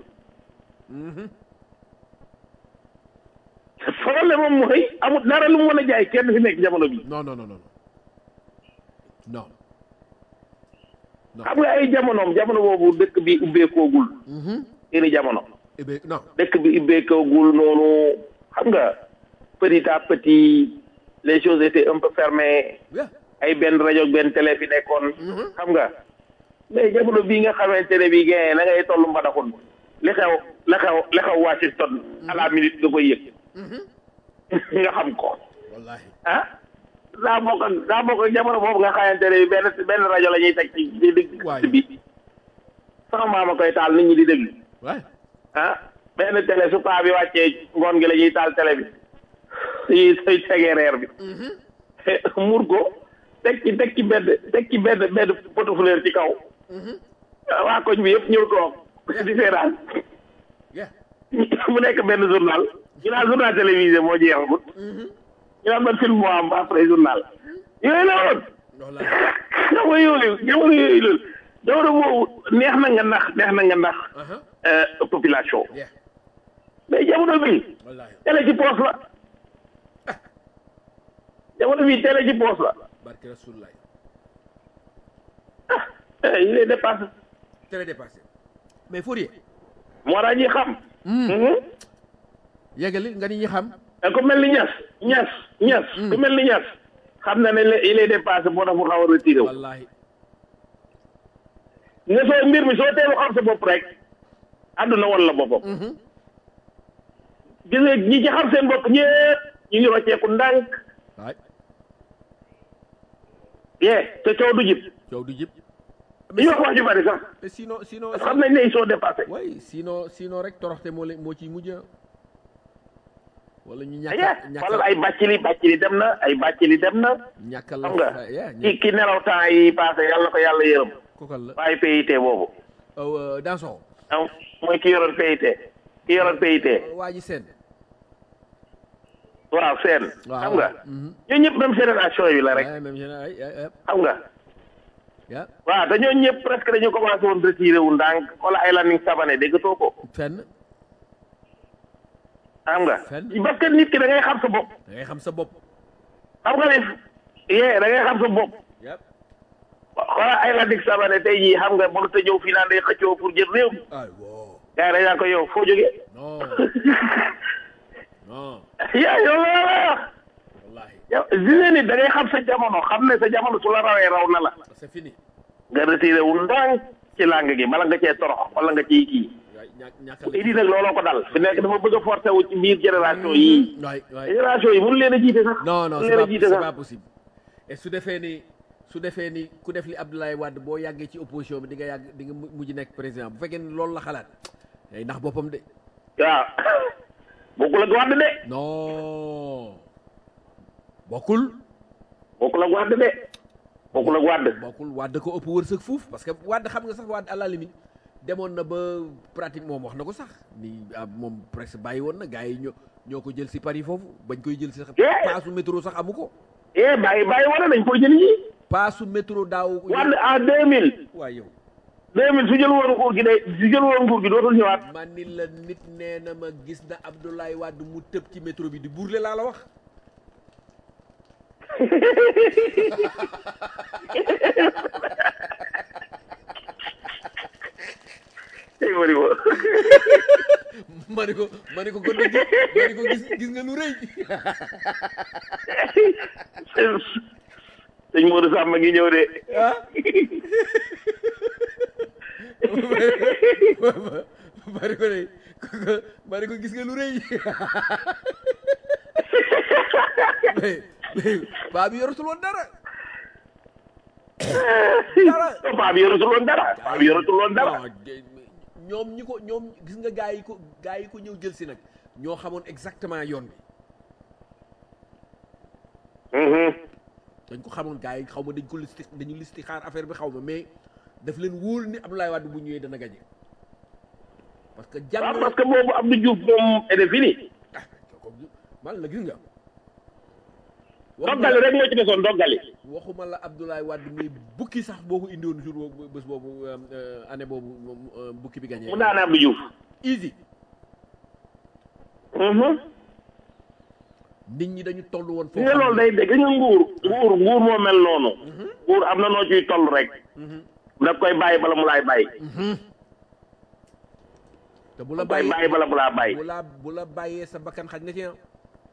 problème moom mooy amul dara lu mu mën a jaay kenn fi nekk jamono bi non non non non non non xam nga ay jamonoom jamono boobu dëkk bi ubbeekoogul seeni jamono eh bien non dëkk bi ubbeekoogul noonu xam nga petit à petit les choses étaient un peu fermées ya ay benn rajo ak benn télé fi nekkoon xam nga mais jamono bii nga xamante ne bii gagné na ngay toll mbadaxun li xew la xew la xew Washington à la minute nga koy yëg nga xam ko wallahi ah daa bokk ak daa bokk ak jamono boobu nga xamante ne bii benn benn rajo la ñuy teg ci di dégg Waaye. bi sama maama koy taal nit ñi di déglu ouais ah benn télé su paa bi wàccee ngoon gi la ñuy taal télé bi yi say tegee reer bi mur ko teg ci teg ci bedd teg ci bedd bedd potu fleur ci kaw waa koñ bi yëpp ñëw toog di seetaan ya mu nekk benn journal ñu naan journal télévisé moo jeexagut ñu naan ban film moo am après journal yooyu la woon wallahi jamono yooyu jamono yooyu loolu jamono boobu neex na nga nax neex na nga nax aha euh, population ya mais jamono bi wallahi télé ci poos la jamono bi télé ci poos la barke rasulullah ah il est dépassé très dépassé mais Fourier moo tax ñi xam Mhm. yeggali nga ni ñi xam te ku mel ni ñas ñas ñas ku mel ni ñas xam na ne le- il est dépassé moo tax mu xaw a retiré wu wallahi nga soo mbir mi soo teelu xam sa bopp rek àdduna wan la boppam gis nga ñi ci xam seen bopp ñëpp ñu ngi rocceeku ndànk waay yee te coow du jib coow du jib ñu wax wax ju bari sax mais sinon sinon parce que xam nañ ne ils sont dépassés way sinon sinon rek toroxte moo leen moo ciy mujj wala ñu aye ñàkk wala ay bàccili bàccili dem na ay bàccili dem na ñàkkal la xam nga ya ki ki nelaw temps yi passé yàlla na ko yàlla yërëm kokal la waaye PIT boobu aw dans son ah mooy ki yoroon PIT ki yoroon PIT waa ji seen waaw seen waaw xam nga mhm. ñoo ñëpp même génération yi la rek Ouais, même général ay ay ay xam nga ya waaw te ñoo ñëpp presque dañu commencé woon retiré wu ndànk wala ay Landing Savané déggatoo ko fenn xam nga Fenn. parce que nit ki da ngay xam sa bopp da ngay xam sa bopp xam nga ne yee da ngay xam sa bopp yep wala ay Landing Savané tey jii xam nga mënut a ñëw fii naan day xëccoo pour jël réew mi ay wow gars yi dañ naan ko yow foo jógee non non yaa yow la la wax wallahi yow gis nga nit da ngay xam sa jamono xam ne sa jamono su la rawee raw na la c'est fini nga retiré wu ndànk ci langue gi bala nga cee torox wala nga ciy kii waay ñàkk ñàkkal idi nag looloo ko dal fi nekk dafa bëgg a forcé wu ci biir génération yii waay waay génération yi mënu leen a jiite sax non non mënu c'est leen a pas jiite c'est sax pas possible et su defee ni su defee ni ku def li Abdoulaye Wade boo yàggee ci opposition bi di nga yàgg di nga mu- mujj nekk président bu fekkee ni loolu la xalaat day ndax boppam de waaw bokkul ak Wade de non bokkul bokkul ak Wade de bokkul ak Wade bokkul Wade ko ëpp wërsëg fuuf parce que Wade xam nga sax Wade à la limite demoon na ba pratique moom wax na ko sax ni ah, moom presque bàyyi woon na gars yi ñoo ñoo ko jël si Paris foofu bañ koy jël si sax Yeah. paasu métro sax amu ko eh bàyyi bàyyi wala dañ koy jël ñi paasu métro daaw Wade en deux mille waay yow deux mille su jël woon nguur gi day su jël woon nguur gi dootul ñëwaat man ni la nit nee na ma gis na Abdoulaye Wade mu tëb ci métro bi di burle laa la wax tey bëri ko ma ne ko ma ne ko kon nag gis ma ne ko gis gis nga lu rëy sëñ Modou Samba ngi ñëw de ah ma ne ko de ma ne ko gis nga lu rëy mais mais baa bi yoratul woon dara dara paa bi yoratul woon dara paa bi yoratul woon dara non, de- ñoom ñi ko ñoom gis nga gaa yi ko gaa yi ko ñëw jël si nag ñoo xamoon exactement yoon bi dañ ko xamoon gaa yi xaw ma dañ ko listi dañu listi xaar affaire bi xaw ma mais daf leen wóor ni Abdoulaye Wade bu ñëwee dana gañe parce que jàng waaw parce que boobu Abdou Diouf moom est fini ah man la gis nga doggali rek moo ci desoon doggali waxuma la Abdoulaye Wade mais bukki sax boo ko indiwoon jour boobu bés boobu année boobu moom bukki bi gagné. mu daane Abdou Diouf easy nit ñi dañu toll woon li nga loolu day dégg nga nguur nguur nguur moo mel noonu nguur am na noo ciy toll rek da koy bàyyi bala mu laay bàyyi te bu la koy bàyyee bàyyi bala mu laa bàyyi bu la bu la bàyyee sa bakkan xaj na ci ah.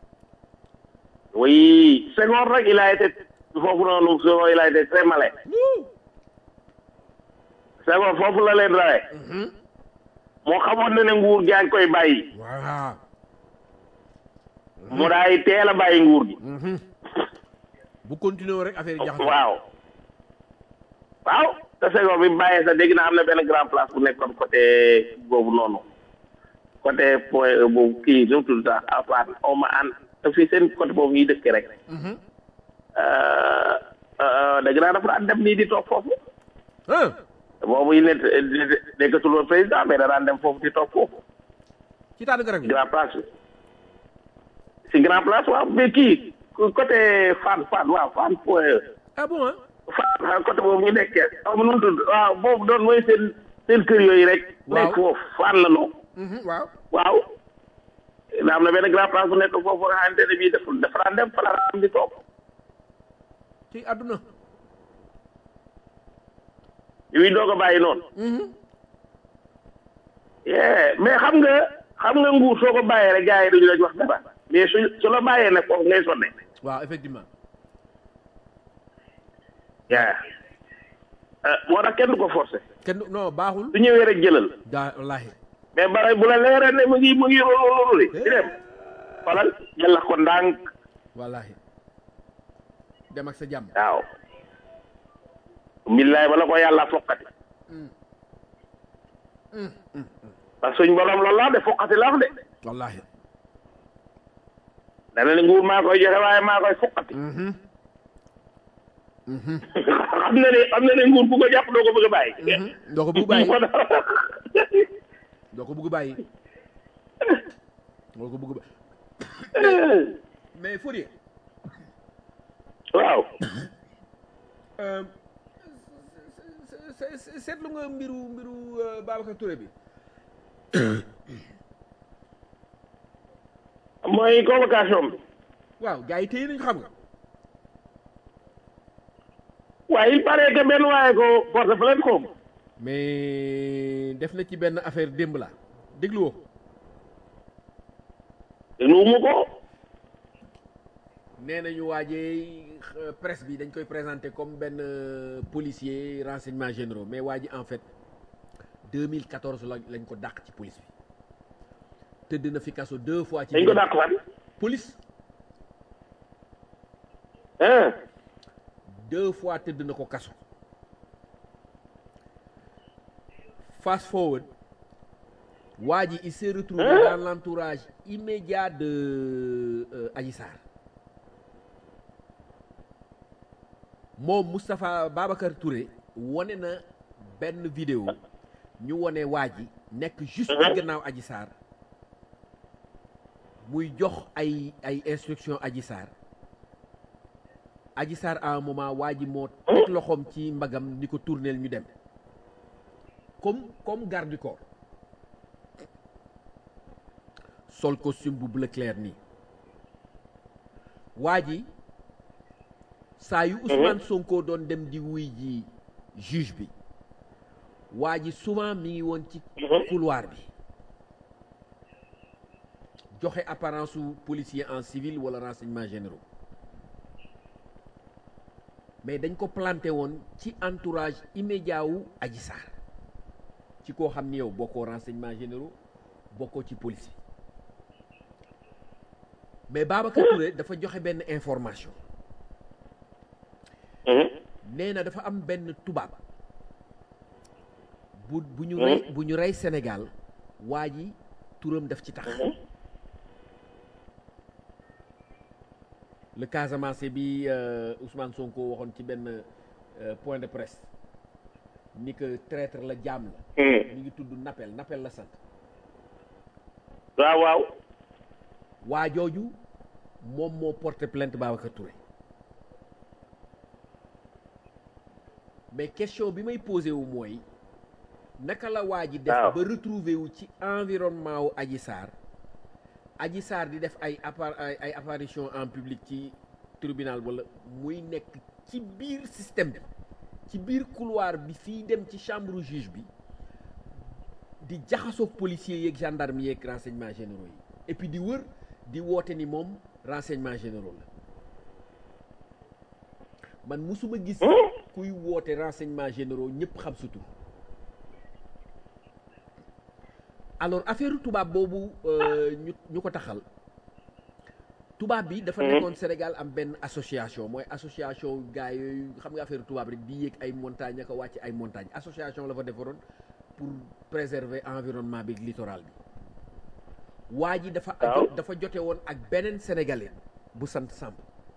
oui Senghor rek il a été foofu noonu Senghor il a été très malin Senghor foofu la leen rawee moo xamoon ne ne nguur gaa ngi koy bàyyi waaw. mu daay teel a bàyyi nguur gi bu continuer rek affaire yi jaxasoo. waaw waaw te Senghor bi mu bàyyee sax dégg naa am na benn grand place bu nekkoon côté boobu noonu côté point E boobu kii nu mu tudd sax Afane xaw ma an te fii seen côté boobu ñuy dëkkee rek dégg naa dafa daan dem nii di toog foofu ah boobu yi ne nekkatul woon président mais da daan dem foofu di toog foofu ci taatu garab yi. grand place bi si grand place waaw mais kii côté Fann Fann waaw Fann point E ah bon ah. Fann côté boobu ñu nekkee xaw ma nu mu tudd waaw boobu doon mooy seen seen kër yooyu rek. Waaw. nekk foofu Fann la noonu. waaw. waaw. daa am na benn grand place bu nekk foofu nga xamante ne bii dafa dafa daan dem fa la daan di toog. ci àdduna. yu doog a bàyyi noonu. yeah mais xam nga xam nga nguur soo ko bàyyee rek gars yi duñu la wax dara mais su su la bàyyee nag foofu ngay sonne. waaw effectivement. yaa moo tax kenn du ko forcer. kenn du- non baaxul. su ñëwee rek jëlal. daa wallaahi. mais bara bu la leeree ne mu ngi mu ngi loolu li di dem xoolal jëlax ko ndànk wallaahi. dem ak sa jàmm. waaw billaay bala ko yàlla fokkati parce que suñ borom loolu laa de fokkati la wax de wallaahi. dana ne nguur maa koy joxe waaye maa koy fokkati xam na ne xam na ne nguur bu ko jàpp doo ko bëgg a bàyyi doo ko bëgg bàyyi moo tax doo ko bëgg bàyyi. doo ko bëgg bàyyi. mais Fourier. waaw euh, se- se- seetlu nga mbiru mbiru euh, Babacar Touré bi. mooy convocation bi waaw gars yi téye nañu xam nga. waaye il paraît que benn waaye ko porte plainte ko mais def na ci benn affaire démb la déglu woo ko. nuumu ko nee nañu waajee euh, presse bi dañ koy présenter comme benn euh, policier renseignements généraux mais waa ji en fait 2014 la lañ ko dàq ci police bi tëdd na fi kaso deux fois. ci dañ ko biir dàq fan police hein deux fois tëdd na ko kaso. fast forward waa ji il s'est retrouvé Hein? dans l'entourage immédiat de euh, Adji Sarr moom Moustapha Babacar Touré wone na benn vidéo ñu wone waa ji nekk juste ci gannaaw Adji Sarr muy jox ay ay instruction Adji Sarr Adji Sarr à un moment waa ji moo teg loxoom ci mbagam ni ko tourneel ñu dem comme comme garde du corps sol costume bu bleu clair nii waa ji saa yu Ousmane Sonko doon dem di wuy ji juge bi waa ji souvent mi ngi woon ci couloir bi joxe apparence su policier en civil wala renseignements généraux mais dañ ko planté woon ci entourage immédiat wu Adji Sarr ci koo xam ni yow bokkoo renseignements généraux bokkoo ci police mais Babacar Touré dafa joxe benn information nee na dafa am benn tubaab bu bu ñu rey bu ñu rey Sénégal waa ji turam daf ci tax le Casamance bi euh, Ousmane Sonko waxoon ci benn euh, point de presse ni que traître la jaam la mi ngi tudd Napel Napel la sant waaw waaw waa jooju moom moo porté plainte Babacar Touré mais question bi may posé wu mooy naka la waa ji def Waaw. ba retrouver wu ci environnement wu Adji Sarr Adji Sarr di def ay appar ay ay apparition en public ci tribunal wala muy nekk ci biir système bi ci biir couloir bi fii dem ci chambre juge bi di jaxasoog policiers yeeg gendarme yeeg renseignements généraux yi et puis di wër di woote ni moom renseignements généraux la man musuma gis kuy woote renseignements généraux ñëpp xam sa tur alors affaire tubaab boobu euh, ñu ñu ko taxal tubaab bi dafa nekkoon Sénégal am benn association mooy association gars yooyu xam nga affaire tubaab rek di yéeg ay montagne ak a wàcc ay montagne association la fa defaroon pour préserver environnement bi littoral bi waa ji dafa Waaw. dafa jote woon ak beneen sénégalais bu sant Samb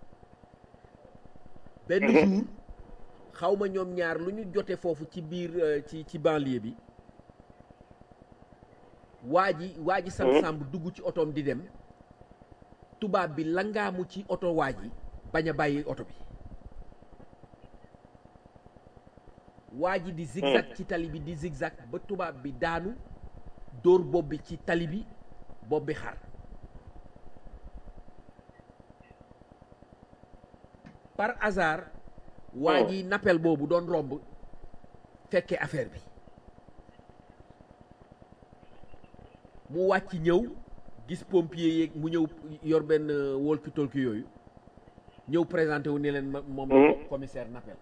benn jour xaw ma ñoom ñaar lu ñu jote foofu ci biir euh, ci ci banlieue bi waa ji waa ji sant Samb dugg ci otoom di dem tubaab bi langaamu ci oto waa ji bañ a bàyyi oto bi waa ji di zigzag ci tali bi di zigzag ba tubaab bi daanu dóor bopp bi ci tali bi bopp bi xar par hasard waa ji nappel boobu doon romb fekke affaire bi mu wàcc ñëw gis pompier yeeg mu ñëw yor benn walkie talkie yooyu ñëw présenté wu ne leen ma- moom la commissaire nappel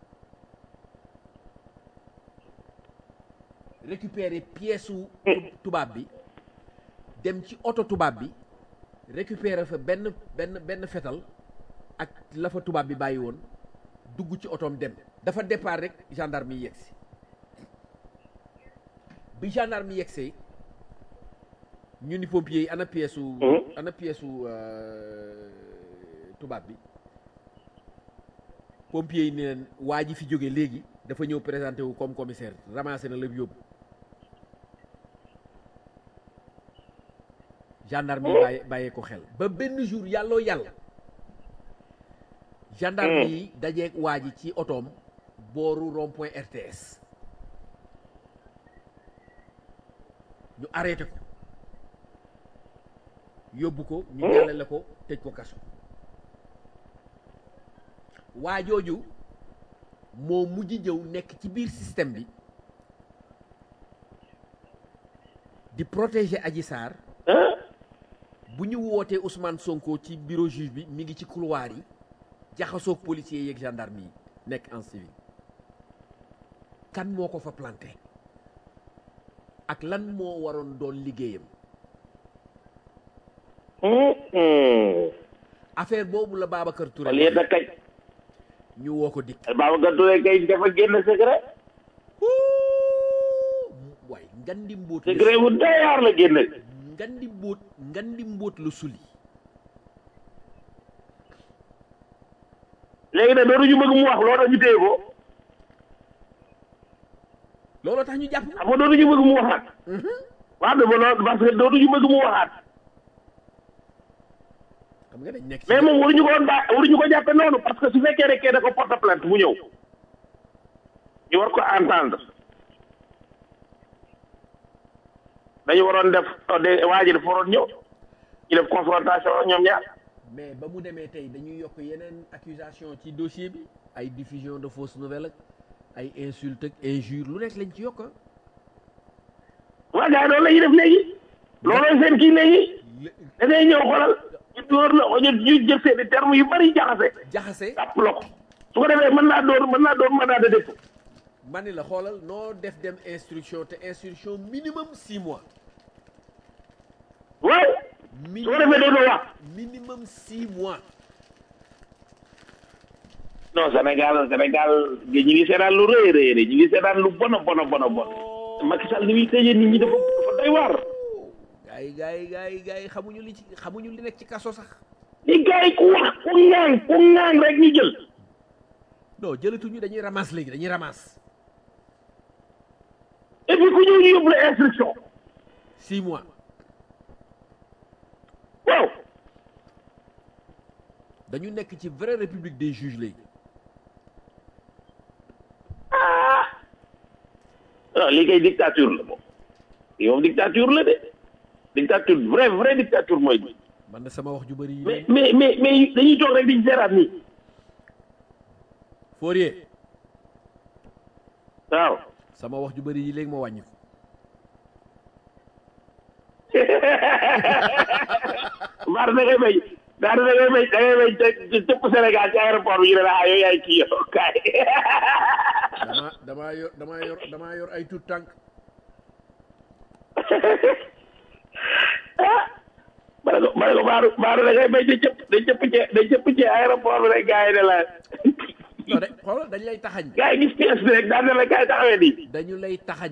récupérer pièce su tubaab bi dem ci oto tubaab bi récupérer fa benn benn benn fetal ak la fa tubaab bi bàyyi woon dugg ci otoom dem dafa départ rek gendarme yi yegsi bi gendarme yi yegsee ñu ni pompier yi ana pièce su ana pièce su euh, tubaab bi pompier yi ni leen waa ji fi jóge léegi dafa ñëw présenté wu comme commissaire ramassé na lépp yóbbu gendarme yi bàyyi bàyyee ko xel ba benn jour yàlloo yàlla gendarme yi dajeeg waa ji ci otoom booru rond point RTS ñu arrêté ko yóbbu ko ñu jàllale ko tëj ko kaso waa jooju moo mujj ñëw nekk ci biir système bi di protéger Adji Sarr bu ñu wootee Ousmane Sonko ci bureau juge bi mi ngi ci couloir yi jaxasoog policiers yeeg gendarme yi nekk en civil kan moo ko fa planté ak lan moo waroon doon liggéeyam affaire boobu la Babacar Touré wala yéen a kañ ñu woo ko dikk Babacar Touré kay dafa génn secret waay ngandi mbóot secret bu doy waar la génn ngandi mbóot ngandi mbóot la suli léegi nag dootuñu bëgg mu wax loolu tax ñu téye ko looloo tax ñu jàpp xam nga dootuñu bëgg mu waxaat waaw dama loolu parce que dootuñu bëgg mu waxaat xam nga dañ nekk ci mais moom waruñu ko woon ba waruñu ko jàppe noonu parce que su fekkee rek kee da ko porte plainte mu ñëw ñu war ko entendre dañu waroon def de waa ji dafa waroon ñëw ñu def confrontation ak ñoom ñaar mais ba mu demee tey dañuy yokk yeneen accusation ci dossier bi ay diffusion de fausses nouvelles ak ay insulte ak injure lu nekk lañ ci yokk ah. waa gars yi loolu la ñuy def léegi loolooy seen kii léegi da ngay ñëw xoolal ñu dóor la ñu ñu jël seen i termes yu bari jaxase jaxase tàpp la ko su ko defee mën naa door mën naa door mandat de dépôt ma ni la xoolal noo def dem instruction te instruction minimum six mois waaw su ko defee dootoo wax minimum six mois non Sénégal Sénégal ñu ngi seetaan lu rëy rëy rëy ñu ngi seetaan lu bon a bon a bon a bon Macky Sall ni muy tëjee nit ñi dafa dafa doy waar gars yi gars yi gars yi gars yi xamuñu li ci xamuñu li nekk ci kaso sax li gars yi ku wax ku ŋaan ku ŋaan rek ñu jël non jëlatuñu dañuy ramasse léegi dañuy ramasse et puis ku ñëw ñu yóbbu la instruction six mois waaw dañu nekk ci vraie république des juges léegi ah non lii kay dictature la moom lii moom dictature la de dictature vrai vrai dictature mooy bi man na sama wax ju bëri yi mais mais mais mais dañuy toog rek di seeraat nii Fourier waaw sama wax ju bëri yi léegi moo wàññi ko Baara da ngay bay Baara da ngay bay da ngay bay te tëpp Sénégal ci aéroport bi ñu ne la ah yow yaay kii yow kaay dama damaa yor damaa yor damaa yor ay tuut tànk ma ne ko ma ne ko Baara Baara da ngay bay te cëpp da cëpp ci da cëpp ci aéroport bi rek gars yi ne la non de xoolal dañu lay taxañ gars yi gis pièce bi rek daan na la gars yi taxawee nii dañu lay taxañ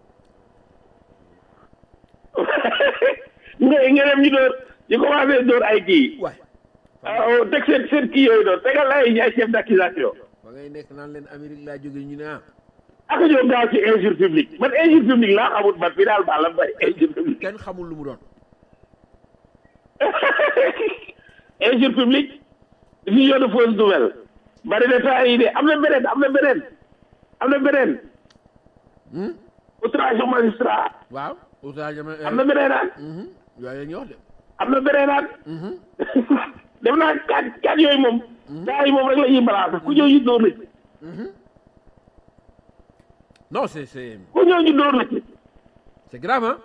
nga nga dem ñu door ñu commencé door ay kii waay ah teg seen seen kii yooyu doon tegal ay ay chef d'accusation ba ngay nekk naan leen Amérique laa jóge ñu ne ah ak ñoo gaaw ci injure publique man injure publique laa xamut man fii daal baal la bari injure publique kenn xamul lu mu doon injure publique diffusion de fausse nouvelle bari na temps yi de am na beneen am na beneen am na beneen outrage au magistrat waaw outrage ama am na beneen aan yooyu la ñuy wax de am na beneen aan dem naa kat kat yooyu moom gars yi moom rek la ñuy balaa ku ñëw ñu dóor la ci non c'est c'est ku ñëw ñu dóor la ci c'est grave hein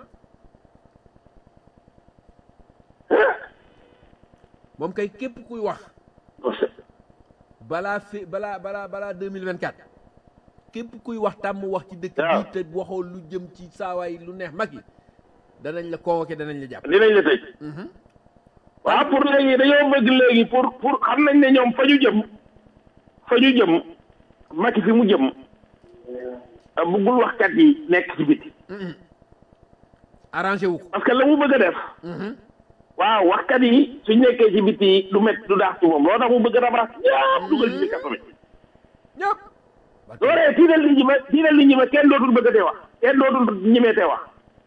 moom kay képp kuy wax balaa fi balaa balaa balaa deux mille vingt quatre képp kuy wax tàmm wax ci dëkk waaw. bi te waxoo lu jëm ci saawaay lu neex mag yi danañ la convoqué danañ la jàpp dinañ la tëj waaw pour léegi dañoo bëgg léegi pour pour xam nañ ne ñoom fa ñu jëm fa ñu jëm Macky fi mu jëm ah, bëggul waxkat yi nekk ci biti arrangé wu ko parce que la mu bëgg a def waaw waxkat yi suñ nekkee ci biti du met du daax ci moom loo tax mu bëgg a rabaas ñëpp dugal ci kaso bi ñëpp loolee tiital nit ñi ma tiital nit ñi ma kenn dootul bëgg a tee wax kenn dootul ñemeetee wax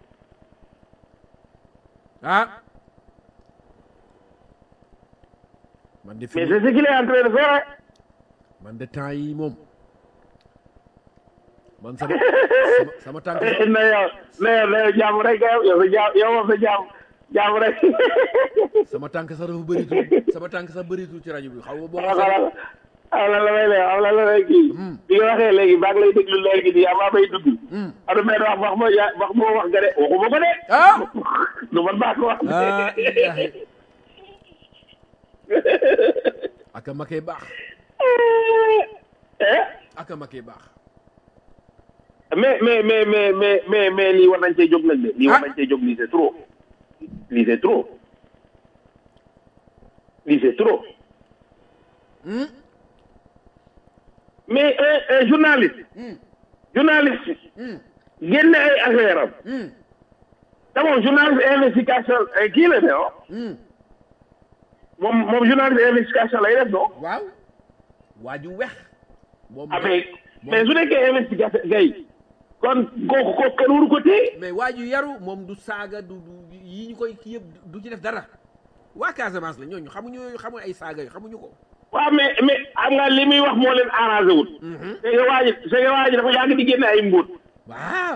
ah man de fi mais c'est ce qu'il est en train de faire man de temps yi moom man sama sama sama tànk na yow na yow na yow jàmm rek yow yow sa jàmm yow moom sa jàmm jàmm rek sama tànk sax dafa bëritul sama tànk sax bëritul ci rajo bi xaw ma boo waaw ma xanaa aw la la may lay aw la la may kii bi nga waxee léegi baa ngi lay déglu léegi nii avant may dugg am na benn wax wax ma ya wax moo wax nga de waxuma ko de ah du man baa ko wax ah ilaahi aka ma koy baax eh aka ma koy baax mais mais mais mais mais mais mais lii war nañ cee jóg nag de lii war Ah. nañ cee jóg lii c'est trop lii c'est trop lii c'est trop mais un un journaliste journaliste génne ay affaire am te moom journaliste investigation eh, kii la de oh moom moom journaliste investigation lay def non waaw waa ju wex moom avec mais su nekkee investigation gay kon kooku kooku kenn waru ko téye mais waa ju yaru moom du saaga du du yi ñu koy kii yëpp du ci def dara waa Casamance la ñooñu xamuñu yooyu xamuñu ay saaga yu xamuñu ko waaw mais mais xam nga li muy wax moo leen arrangé wul. c'est que waa ji c'est que waa ji dafa yàgg di génne ay mbóot waaw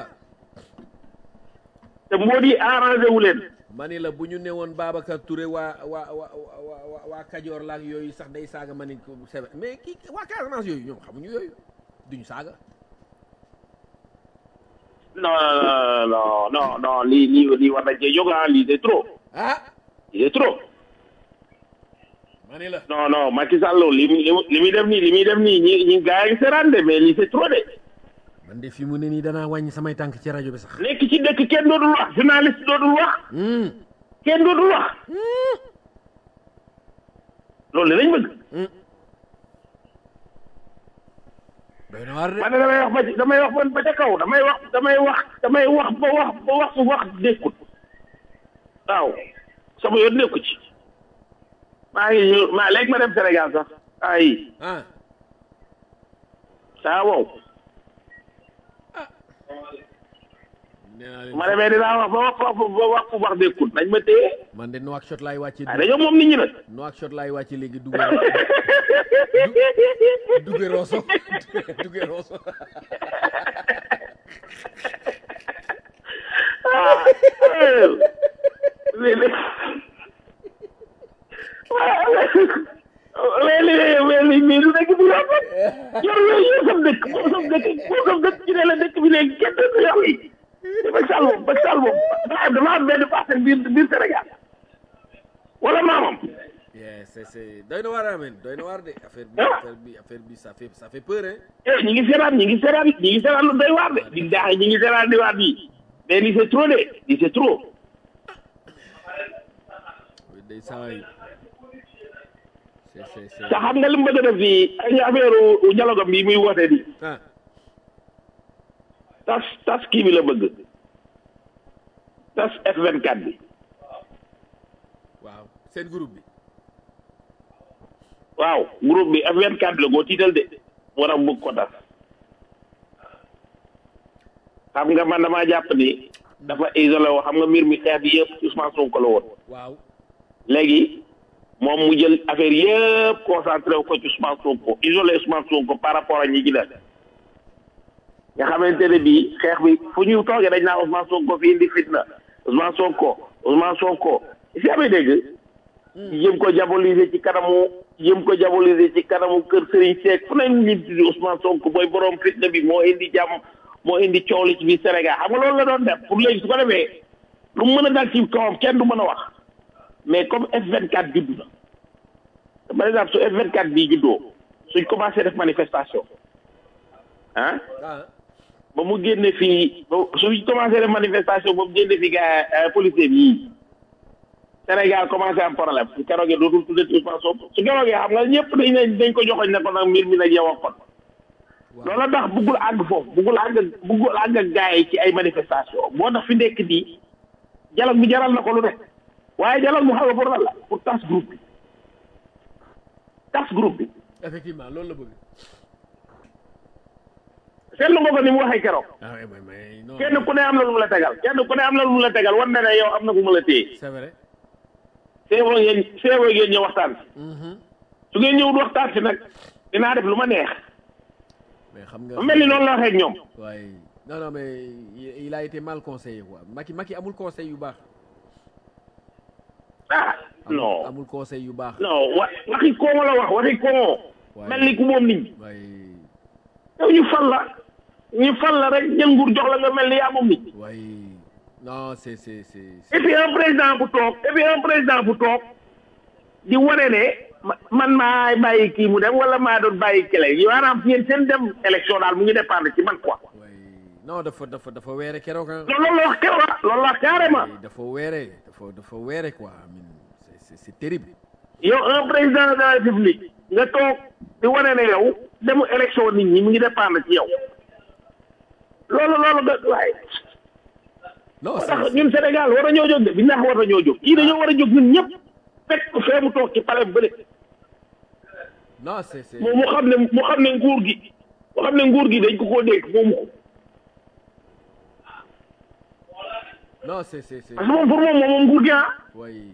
te mbóot yi arrangé wu leen. ma ni la bu ñu newoon Babacar Touré waa waa waa waa waa Kajoor laak yooyu sax day saaga ma ni ko c'est vrai mais kii waa Casamance yooyu ñoom xamuñu yooyu duñu saaga non non non non non lii lii lii war nañ cee jóg ah lii c'est trop ah lii c'est trop ma ni la non non Macky Sall li muy li muy def nii li muy def nii ñi ñi gaa yi ngi seeraan de mais lii c'est trop de man de fi mu ne nii danaa wàññi samay tànk ci rajo bi sax nekk ci dëkk kenn dootul wax journaliste dootul wax Hmm. kenn dootul wax loolu lañ bëgg doy na waar de man damay wax ba ci damay wax ba ca kaw damay wax damay wax damay wax ba wax ba wax su wax nekkut waaw sama yoon nekku ci maa ngi ñëw maa léegi ma dem Sénégal sax ay ah saa wow nee naa leen ma demee dinaa wax ba wax ba wax fu wax nekkut nañ ma téye man de Nouakchott laay wàcce waaye dañoo moom nit ñi nag Nouakchott laay wàcce léegi duggee duggee Rosso duggee Rosso léegi léegi mais lu nekk bi rafet yor yooyu yor sam dëkk moo sam dëkk moo sam dëkk ci ne la dëkk bi léegi kenn dëkk yor yi ba sal moom ba sal moom dafa dafa am benn parcelle biir biir Sénégal wala maamam yeah c'est c'est doy na waar amen doy na waar de affaire bi affaire bi affaire bi ça fait ça fait peur hein eh ñi ngi seetaan ñi ngi seetaan ñi ngi seetaan lu doy waar de di daax ñi ngi seetaan di waar bi mais lii c'est trop de lii c'est trop day saway c'est c'est c'est te xam nga li mu bëgg a def fii ay affaire dialogue bi muy woote di ah tas tas kii bi la bëgg tas F24 bi waaw seen groupe bi waaw groupe bi F24 bi la koo tiital de moo tax bëgg ko tas xam nga man damaa jàpp ni dafa isolé woo xam nga mbir mi xeex bi yëpp Ousmane Sonko la woon waaw léegi moom mu jël affaire yëpp concentré wu ko ci Ousmane Sonko isolé Ousmane Sonko par rapport ak ñi ci def nga xamante ne bii xeex bi fu ñu toogee dañ naa Ousmane Sonko fi indi fitna Ousmane Sonko Ousmane Sonko si amee dégg jëm ko diaboliser ci kanamu jëm ko diaboliser ci kanamu kër Serigne Seck fu nañ nit di Ousmane Sonko booy borom fitna bi moo indi jàmm moo indi coow li ci biir Sénégal xam nga loolu la doon def pour léegi su ko defee lu mu mën a dal ci kawam kenn du mën a wax mais comme F24 juddu na par exemple su F24 bii juddoo suñ commencé def manifestation ah ah ba mu génne fii ba suñ commencé def manifestation ba mu génne fii gars policier yi Sénégal commencé am problème su keroogee dootul tuddati Ousmane Sonko su keroogee xam nga ñëpp dañ ne dañ ko joxoñ ne ko nag mbir mi nag yow ak kon loolu tax buggul àgg foofu buggul àgg buggul àgg ak gars yi ci ay manifestation moo tax fi nekk nii dialogue bi jaral na ko lu nekk waaye dialogue bi xam nga pour lan la pour tas groupe bi tas groupe bi effectivement loolu la bëgg seetlu nga ko ni mu waxee keroog ah ouais, mais mais non kenn ku ne am na lu mu la tegal kenn ku ne am na lu mu la tegal war na ne yow am na ku mu la téye c'est vrai seeboo ngeen seeboo ngeen ñëw waxtaan si Mhm. su ngeen ñëwul waxtaan si nag dinaa def lu ma neex mais xam nga mu mel ni noonu la waxee ak ñoom waaye non non mais il il a été mal conseillé quoi Macky Macky amul conseil yu baax ah amul non amul conseil yu baax non wa waxi koomo la wax waxi koomo waaye mel ni ku moom nit ñi waaye yow ñu fal la ñu fal la rek jël nguur jox la nga mel ni yaa moom nit ñi waaye non c'est c'est c'est et c'est- puis un président bu toog et puis un président bu toog di wane ne ma- man maa bàyyi kii mu dem wala maa doon bàyyi kele yi maanaam yéen seen dem élection daal mu ngi dépendre ci man quoi waaye non dafa dafa dafa weere keroog ah loolu la wax keroog ah loolu la wax carrément waaye dafa weere dafa dafa weere quoi I mean, c'est c'est c'est terrible yow un président de la république nga toog di wane ne yow demu élection nit ñi mu ngi dépendre ci yow loolu loolu nga waaye non moo c'est tax c'est- ñun Sénégal war a ñoo jóg de bi ndax war a ñoo jóg kii dañoo war a jóg ñun ñëpp fekk ko fee mu toog ci palais bële non c'est c'est moom mu xam ne mu xam ne nguur gi mu xam ne nguur gi dañ ko koo dégg moomu ko non c'est c'est c'est parce que moom pour moom moom moom nguur gi ah waaye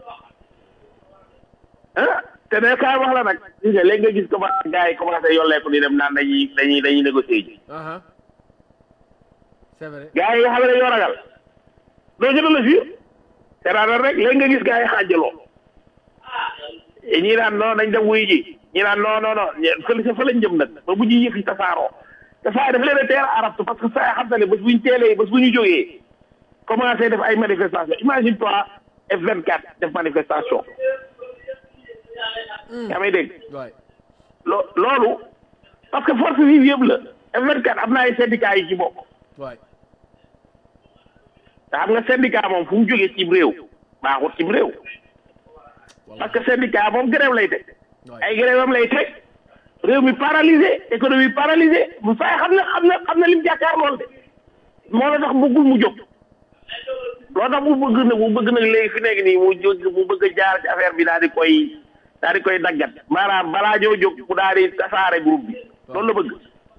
ah te ne kaay wax la nag gis nga léegi nga gis commencé gars yi commencé yolleeku di dem naan dañuy dañuy dañuy négocier ji aha c'est vrai gars yi nga xam ne dañoo ragal doo jënd la fii te daanaka rek léegi nga gis gars yi xaajaloo ñii naan non dañ dem wuyu ji ñii naan non non non ñe- fële sa fa lañ jëm nag ba bu ñuy yëf yi tasaaroo te saa yi dafa leen a teel a arabtu parce que saa yi xam na ne bés bu ñu teelee bés bu ñu jógee commencé def ay manifestation imagine toi F24 def manifestation yaa may dégg waay loo loolu parce que force vive yëpp la F24 am na ay syndicats yu ci bokk waay te xam nga syndicat moom fu mu jógee cim réew baaxut cim réew parce que syndicat moom grève lay teg waay ay grève am lay teg réew mi paralysé économie paralysé bu fay xam na xam na xam na lim jàkkaar lool de moo la tax bëggul mu jóg loo tax mu bëgg nag mu bëgg nag léegi fi nekk nii mu jóg mu bëgg a jaar ci affaire bi daal di koy daal di koy daggat maanaam balaa ñoo jóg mu daal di tasaare groupe bi loolu la bëgg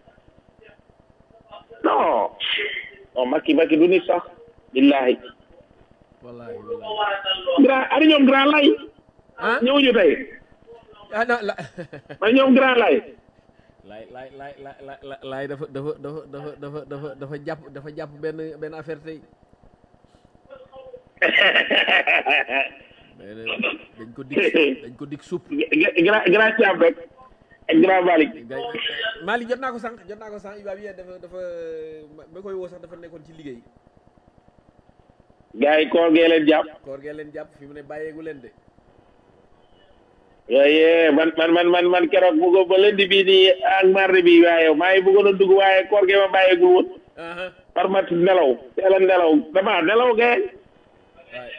non non Macky Macky du nit sax billahi wallahi wallahi grand ani ñoom grand lay ah ñëwuñu tey ah non la ma ñoom grand lay laay laay laay laay laay laay dafa dafa dafa dafa dafa dafa dafa jàpp dafa jàpp benn benn affaire tey mais dañ ko dig dañ ko dig supp grand grand Thiam rek ak grand Malick gay Mali jot naa ko sànq jot naa ko sànq Iba bi dafa dafa ba koy woo sax dafa nekkoon ci liggéey gars yi koor gee leen jàpp koor gee leen jàpp fi mu ne bàyyeegu leen de yooyu man man man man man keroog bëggoon ba lundi bii nii ak mardi bi waaye maa ngi bëggoon a dugg waaye koor gee ma bàyyeegul woon aha par mat nelaw teel a nelaw dama nelaw gay waay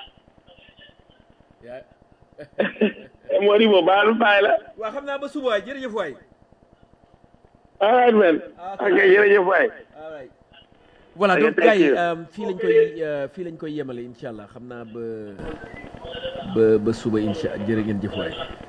yaa moo di moom baalu bàyyi la waa xam naa ba suba waay jërëjëf waay all right man ok jërëjëf waay all right voilà Ok, donc thank gars yi you. euh, fii lañ koy euh, fii lañ koy yemale incha allah xam naa ba ba ba suba incha jërë ngeen jëf waay